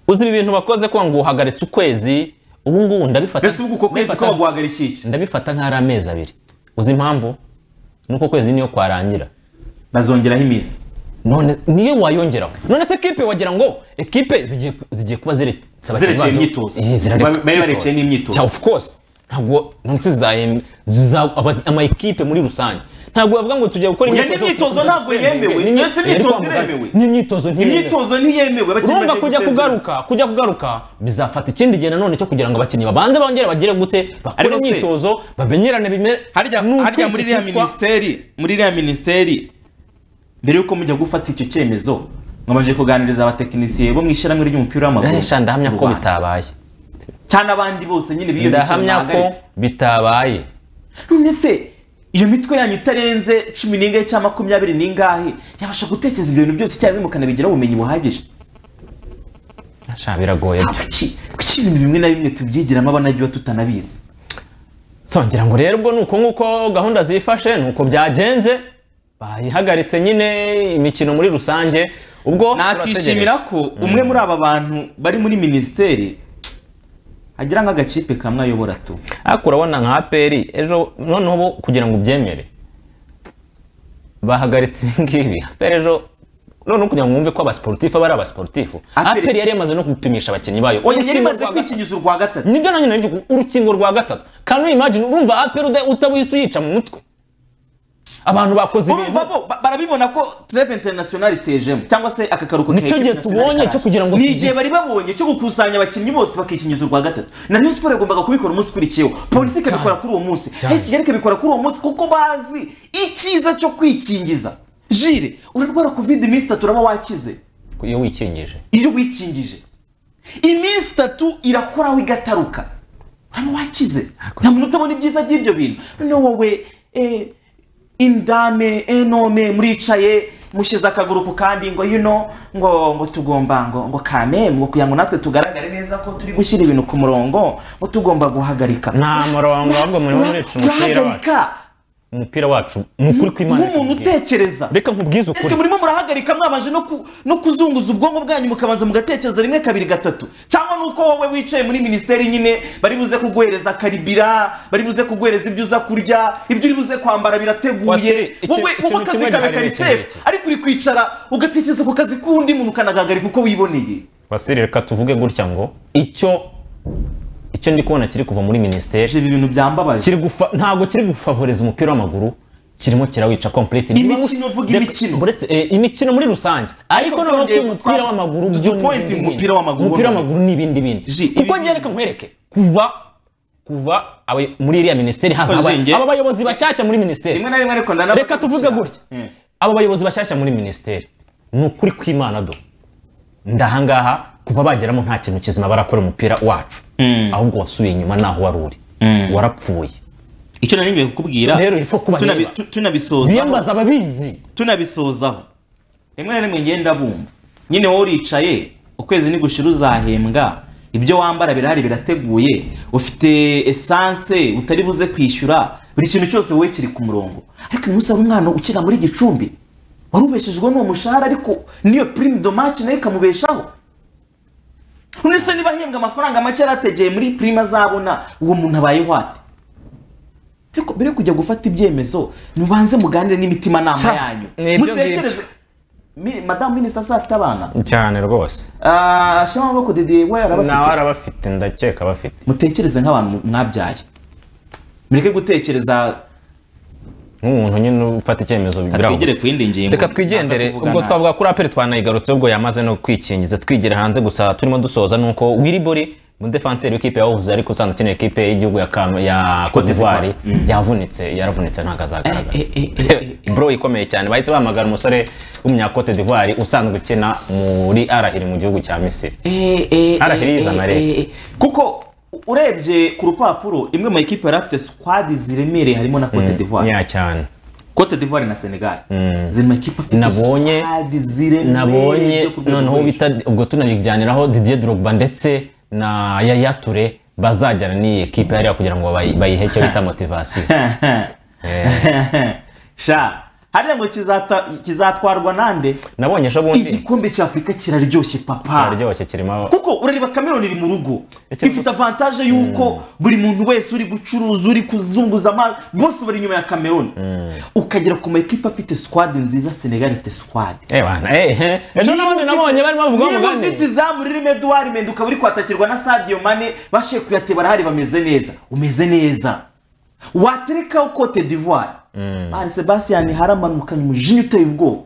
uzi ibi bintu bakoze ko ngo uhagaritse ukwezi ubu ngubu ndabifata mbese ubu uko kwezi ko waguhagarika iki ndabifata nk'ari amezi abiri uzi impamvu ni uko kwezi niyo kwarangira bazongeraho iminsi none niyo wayongeraho none se ekipe wagira ngo ekipe zigiye zigiye kuba zire Zirekeye imyitozo. Bari barekeye n'imyitozo. of course ntabwo none se zizahem- ziza aba- ama ekipe muri rusange ntabwo bavuga ngo tujya gukora Oya, n'imyitozo ntabwo yemewe. N'imyi- Mbese imyitozo Ariko bavuga- iremewe. n'imyitozo ntiyemewe. Imyitozo ntiyemewe, abakinnyi urumva bagiye kujya gusezera. kugaruka kujya kugaruka bizafata ikindi gihe nanone cyo kugira ngo abakinnyi babanze bongere bagire gute bakore Ariko se- imyitozo bamenyerane bimere harya harya muri iriya minisiteri muri iriya minisiteri mbere yuko mujya gufata icyo cyemezo mwamaze kuganiriza abatekinisiye bo mu ishyirahamwe ry'umupira w'amaguru Resha, ndahamya mu ko Rwanda. bitabaye cyane abandi bose nyine biyo ndahamya ko bitabaye none se iyo mitwe yanyu itarenze cumi n'ingahe cyangwa makumyabiri n'ingahe yabasha gutekereza ibyo bintu byose icyarimwe mukanabigiraho ubumenyi buhagije Sha, biragoye kuki kuki ibintu bimwe na bimwe tubyigiramo abanagiwe tutanabizi so ngira ngo rero ubwo ni uko nguko gahunda zifashe ni uko byagenze bayihagaritse nyine imikino muri rusange ubwo nakishimira ko umwe muri aba bantu bari muri minisiteri agira nk'agakipe kamwe ayobora tu ariko urabona nka aperi ejo noneho bo kugira ngo ubyemere bahagaritse ibi ngibi aperi ejo noneho kugira ngo mwumve ko abasiporutifu aba ari abasiporutifu aperi yari yamaze no gupimisha abakinnyi bayo oya yari Urukingo imaze rwa kwikingiza urwa gatatu nibyo nanjye nari kuvuga, urukingo rwa gatatu kanu imagine urumva aperi uda- utabuyise uyica mu mutwe abantu bakoze urumva bo ba- barabibona ko tureve interinasiyonari itejemo cyangwa se aka karuhuko Nicyo gihe tubonye cyo kugira ngo ni tugire- igihe bari babonye cyo gukusanya abakinnyi bose bakikingiza urwa gatatu na rayon siporo yagombaga kubikora umunsi ukurikiyeho polisi ikabikora kuri uwo munsi hesi kigali ikabikora kuri uwo munsi kuko bazi icyiza cyo kwikingiza jire urarwara covid iminsi itatu uraba wakize iyo wikingije iyo wikingije iminsi itatu irakoraho igataruka uraba wakize nta muntu utabona ibyiza by'ibyo bintu noneho wowe eh, indame enome muricaye mushyize akagurupu kandi ngo yuno ngo ngo tugomba ngo ngo kame ngo kugira ngo natwe tugaragare neza ko turi gushyira ibintu ku murongo ngo tugomba guhagarika nta murongo ahubwo muriho murica umupira wacu urahagarika umupira wacu ni ukuri kw'imana nk'umuntu utekereza reka nkubwize ese ukuri murimo murahagarika mwabanje no ku- no kuzunguza ubwonko bwanyu mukabanza mugatekereza rimwe kabiri gatatu cyangwa nuko wowe wicaye muri minisiteri nyine bari buze kuguhereza karibira bari buze kuguhereza ibyo uza kurya ibyo uri buze kwambara Wasire, birateguye iki- wowe ikintu wowe akazi kimwe kawe gihari kari ni sefu iki. ariko uri kwicara ugatekereza ku kazi k'undi muntu ukanagagarika uko wiboneye basire reka tuvuge gutya ngo icyo icyo ndi kubona kiri kuva muri minisiteri ibi bintu byambabaje ntabwo kiri gufavoriza umupira w'amaguru kirimo kirawica complete Imikino, vuga imikino. buretse eh, imikino muri rusange ariko noneho ko twongeye- umupira w'amaguru Did you point in umupira w'amaguru umupira w'amaguru? w'amaguru ni ibindi bindi kuko njye reka nkwereke kuva kuva abe- muri iriya minisiteri haza Ko aba- jinjye- aba bayobozi bashyashya muri minisiteri rimwe na rimwe ariko ndanabona reka tuvuge gutya aba bayobozi bashyashya muri minisiteri ni ukuri kw'imana do ndahangaha kuva bageramo nta kintu kizima barakora umupira wacu ahubwo wasubiye inyuma naho wari uri warapfuye icyo nari ngiye kukubwira rero ifo kuba tunabi- reba. tu- tunabisozaho biyambaza ababizi tunabisozaho rimwe na rimwe ngenda bumva nyine wowe uricaye ukwezi nigushira uzahembwa ibyo wambara birahari birateguye ufite esanse utari buze kwishyura buri kintu cyose wowe kiri ku murongo ariko uyu munsi hari umwana ukina muri gicumbi wari ubeshejwe n'uwo mushahara ariko n'iyo pirimu domaci nayo ikamubeshaho none se niba ahembwa amafaranga make yari ategeye muri pirimu azabona uwo muntu abayeho ate ariko mbere yo kujya gufata ibyemezo mubanze muganire n'imitimanama Sha, yanyu ni ibyo ngibyo. mutekereze mi- madamu minisita se afite abana cyane rwose Ah, shema amaboko dede we yarabafite nawe arabafite ndakeka bafite mutekereze nk'abantu mwabyaye mureke gutekereza nk'umuntu nyine ufata icyemezo twigere ku yindi ngingo reka twigendere Naza kuvugana- ubwo twavuga kuri aperi twanayigarutse ubwo yamaze no kwikingiza twigira hanze gusa turimo dusoza nuko wiribori umudefanseri w'ikipe ya Wolves ariko usanzwe ukeneye ikipe y'igihugu ya Kam- ya Cote d'Ivoire yavunitse yaravunitse ntabwo azagaragara bro ikomeye cyane bahise bahamagara umusore w'umunya Cote d'Ivoire usanzwe ukina muri Arahiri mu gihugu cya Misiri Arahiri yizana rero kuko urebye ku rupapuro imwe mu ekipe yari afite squad ziremereye harimo na Cote d'Ivoire ya cyane Cote d'Ivoire na Senegal ziri mu ikipe afite nabonye ziremereye nabonye zo ku rwego noneho rwo bita ubwo tunabijyaniraho Didier Drogba ndetse na Yaya Toure bazajyana n'iyi ekipe hariya kugira ngo bayi- bayihe icyo bita motivasiyo sha hariya ngo kizata- kizatwarwa nande nabonye ejo bundi igikombe cya afurika kiraryoshye papa kiraryoshye kirimo kuko urareba cameroon iri mu rugo ifite avantaje y'uko buri muntu wese uri gucuruza uri kuzunguza amazi bose bari inyuma ya cameroon ukagera ku ma ekipe afite squad nziza senegal ifite squad ejo n'ubundi nabonye barimo bavuga niba umugani. ufite izamu ririmo eduard mende ukaba uri kwatakirwa na sadio mane bashe kuyate barahari bameze neza umeze neza waterekaho cote d'ivoire mani sebastian haramanukanye umujinya uteye ubwoba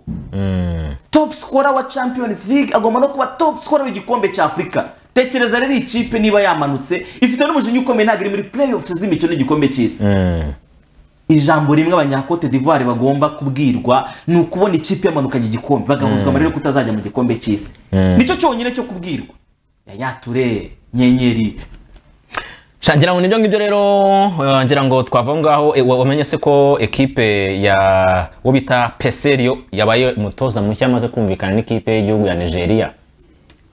top scorer wa champions league agomba no kuba top scorer w'igikombe cya afurika tekereza rero iyi kipe niba yamanutse ifite n'umujinya ukomeye ntabwo iri muri playoffs z'imikino y'igikombe cy'isi ijambo rimwe abanyakote d'ivoire bagomba kubwirwa ni ukubona ikipe yamanukanye igikombe bagahuzwa Mm. amarira yo kutazajya mu gikombe cy'isi Mm. nicyo cyonyine cyo kubwirwa yaya ture nyenyeri shangira ngo nibyo ngibyo rero eh, ngira ngo twava aho ngaho eh, wa- wamenye se ko ekipe ya uwo bita peserio yabaye umutoza mushya amaze kumvikana n'ikipe y'igihugu ya nigeria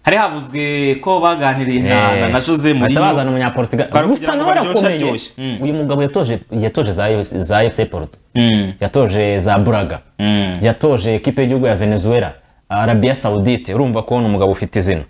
hari havuzwe ko baganiriye na- na- na jose muri Mourinho. bazana umunyaportugal Bari gusa kugira ngo nawe baryoshye arakomeye aryoshye. uyu mugabo yatoje yatoje za AFC za fc porto yatoje za buraga yatoje ekipe y'igihugu ya venezuela arabia saudite urumva ko ni umugabo ufite izina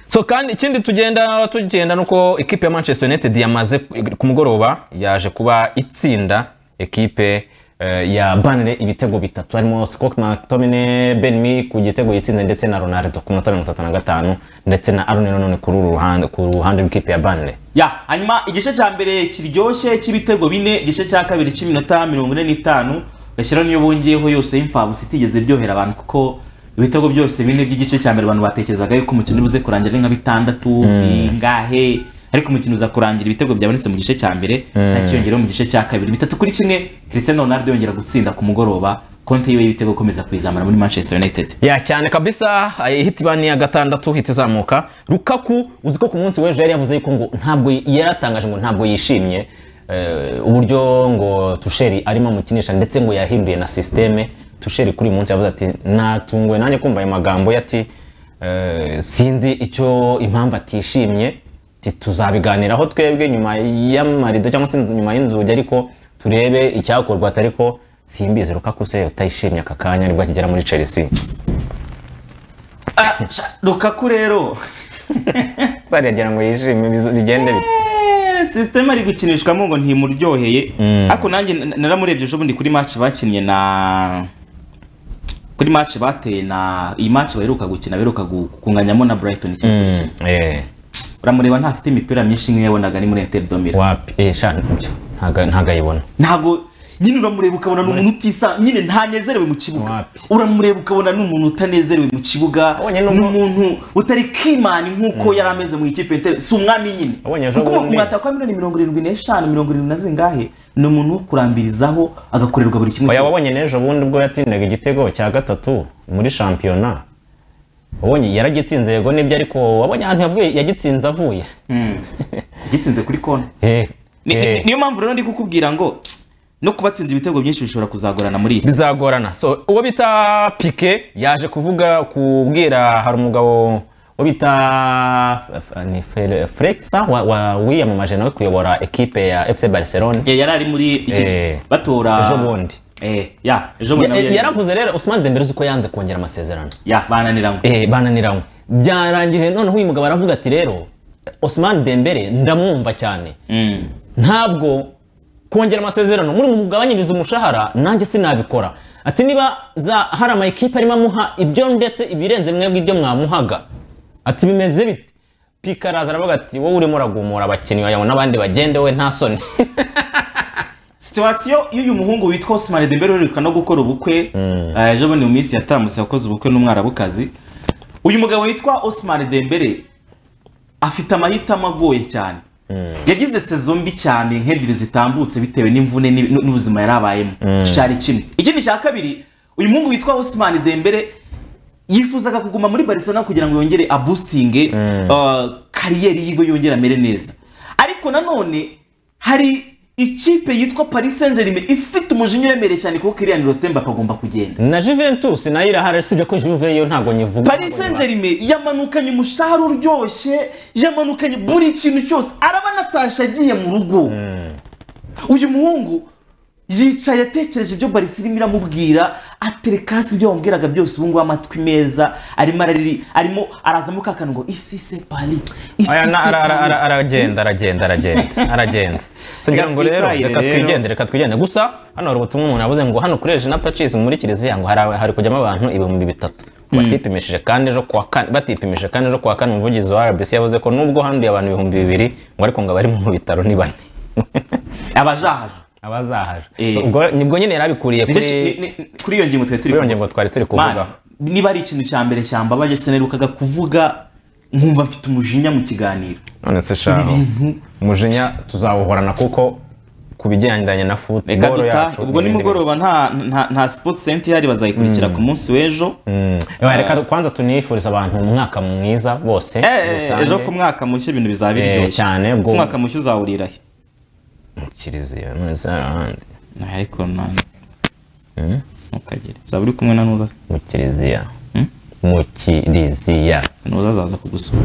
so kandi ikindi tugenda tugenda nuko ekipe ya manchester united yamaze ku mugoroba yaje kuba itsinda ekipe eh, ya banire ibitego bitatu harimo scott mctominay benmi ku gitego yitsinze ndetse na ronaldo ku minota mirongo itatu na gatanu ndetse na aaron nanone kuri uru ruhande ku ruhande rw'ikipe ya banire ya hanyuma igice cya mbere kiryoshye cy'ibitego bine igice cya kabiri cy'iminota mirongo ine n'itanu gashyiraho niyo bongeyeho yose y'imfabusa itigeze iryohera abantu kuko ibitego byose bine by'igice cya mbere abantu batekerezaga yuko umukino uribuze kurangira ari nka bitandatu Mm. bingahe ariko umukino uza kurangira ibitego byabonetse mu gice cya mbere Mm. ntakiyongereho mu gice cya kabiri bitatu kuri kimwe Cristiano Ronaldo yongera gutsinda ku mugoroba konte yiwe y'ibitego akomeza kuyizamura muri Manchester United ya cyane kabisa eh, hit bani ya gatandatu hit izamuka rukaku uzi ko ku munsi w'ejo yari yavuze yuko ngo ntabwo yaratangaje ngo ntabwo yishimye eh, uburyo ngo tusheri arimo amukinisha ndetse ngo yahinduye na sisiteme tusheri kuri uyu munsi yavuze ati natunguwe nanjye kumva ayo magambo ye ati eh, sinzi icyo impamvu atishimye ati tuzabiganiraho twebwe nyuma y'amarido cyangwa se inzu- nyuma y'inzugi ariko turebe icyakorwa ati ariko simbizi rukaku se utayishimye aka kanya nibwo akigera muri chelsea Lukaku rero sari yagira ngo yishime biza- bigende bite sisiteme ari gukinishwamo ngo ntimuryoheye ariko nanjye na- naramurebye ejo bundi kuri match bakinnye na kuri match bateye na iyi match baheruka gukina baheruka gu- kunganyamo na Brighton ikipe gukina. uramureba ntafite imipira myinshi nk'iyo yabonaga ari muri Inter Domira wapi eh sha nibyo ntago ntago ayibona ntabwo nyine uramureba ukabona ni umuntu utisa nyine ntanezerewe mu kibuga uramureba ukabona ni umuntu utanezerewe mu kibuga ni umuntu utari kimani nk'uko yari ameze mu ikipe ya Inter si umwami nyine ejo kuko bundi- umwataka wa miliyoni mirongo irindwi n'eshanu mirongo irindwi na zingahe ni umuntu wo kurambirizaho agakorerwa buri kimwe oya wabonye n'ejo bundi ubwo yatsindaga igitego cya gatatu muri shampiyona wabonye yaragitsinze yego nibyo ariko wabonye ahantu yavuye yagitsinze avuye yagitsinze kuri kona eh Ni- ni- eh. niyo mpamvu rero ndi kukubwira ngo no kubatsinda ibitego byinshi bishobora kuzagorana muri iyi si bizagorana so uwo bita pike yaje kuvuga kubwira hari umugabo uwo bita F- F- ni Fre- Freksa wa- wa- wiyamamaje nawe kuyobora ekipe ya FC Barcelona Eh, yari ari muri iki- batora ejo bundi eh ya ejo bundi nawe Ya- yari- yaravuze rero Ousmane Dembele uzi ko yanze kongera amasezerano ya bananiranywe eh bananiranywe byarangije noneho uyu mugabo aravuga ati rero Ousmane Dembele ndamwumva cyane ntabwo kongera amasezerano muri mugabanyiriza umushahara nanjye sinabikora ati niba za hari ama ekipe arimo amuha ibyo ndetse ibirenze mwebwe ibyo mwamuhaga ati bimeze bite pika araza aravuga ati wowe urimo uragumura abakinnyi wagira ngo n'abandi bagende we nta soni situwasiyo y'uyu muhungu witwa Osimane Dembele uheruka no gukora ubukwe eh, ejo bundi mu minsi yatambutse yakoze ubukwe n'umwarabukazi uyu mugabo witwa Osimane Dembele afite amahitamo agoye cyane yagize sezo mbi cyane nk'ebyiri zitambutse bitewe n'imvune n'i- n'u- n'ubuzima yari abayemo Mm. icyo cyari kimwe ikindi cya kabiri uyu muhungu witwa Osimane Dembele yifuzaga kuguma muri Barcelona kugira ngo yongere abustinge uh, kariyeri yiwe yongere amere neza ariko nanone hari ikipe yitwa Paris Saint-Germain ifite umujinya uremereye cyane kuko Kylian Mbappe akagomba kugenda na Juventus nayo irahari usibye ko Juve yo ntabwo nyivuga Paris Saint-Germain yamanukanye umushahara uryoshye yamanukanye buri kintu cyose araba anatashe agiye mu rugo uyu muhungu yicaye atekereje ibyo barisi irimo iramubwira atereka hasi ibyo wamubwiraga byose ubu ngubu amatwi meza arimo arariri arimo arazamo ka kantu ngo isi se pari isi Aya, se na- ara- ara- Paris." ara- aragenda aragenda aragenda aragenda kugira ngo rero twitahire reka rero. twigendere reka twigendere gusa hano hari ubutumwa umuntu yavuze ngo hano kuri na pacisi muri kiliziya ngo hari hari kujyamo abantu ibihumbi bitatu batipimishije kandi ejo kuwa kane batipimishije kandi ejo kuwa kane umuvugizi wa rbc yavuze ko nubwo handuye abantu ibihumbi bibiri ngo ariko ngo abari mu bitaro ni bane abazahajwe abazahajwe So, ubwo nibwo nyine yari abikuriye Nicyo ki- ni- kuri kuri iyo ngingo twari turi kuri iyo ngingo twari turi Mana, kuvugaho niba ari ikintu cya mbere cyambabaje sinaherukaga kuvuga nkumva mfite umujinya mu kiganiro none se shaho umujinya tuzawuhorana kuko ku bigendanye na reka futuboro duta yacu n'ibindi ubwo bintu. nimugoroba nta nta nta sport center ihari bazayikurikira Mm. ku munsi w'ejo Ewa, reka kwanza tunifuriza abantu umwaka mwiza bose Eh, rusange. ejo ku mwaka mushya ibintu bizaba Eh, biryoshye cyane, Ese ubwo- umwaka mushya uzawurira he kiliziya nonese hari ahandi ariko nani ntukagere uzaba uri kumwe na nuza mu kiliziya mu kiliziya nuza azaza kugusura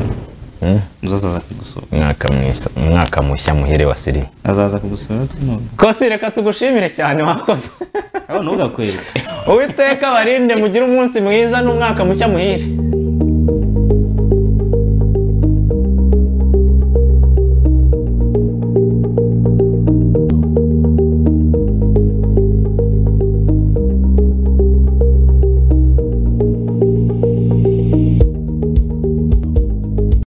nuza azaza kugusura umwaka mwiza umwaka mushya muhire wa sirimu azaza kugusura se nuza kosi reka tugushimire cyane wakoze aho ntugakwere uwiteka barinde mugire umunsi mwiza n'umwaka mushya muhire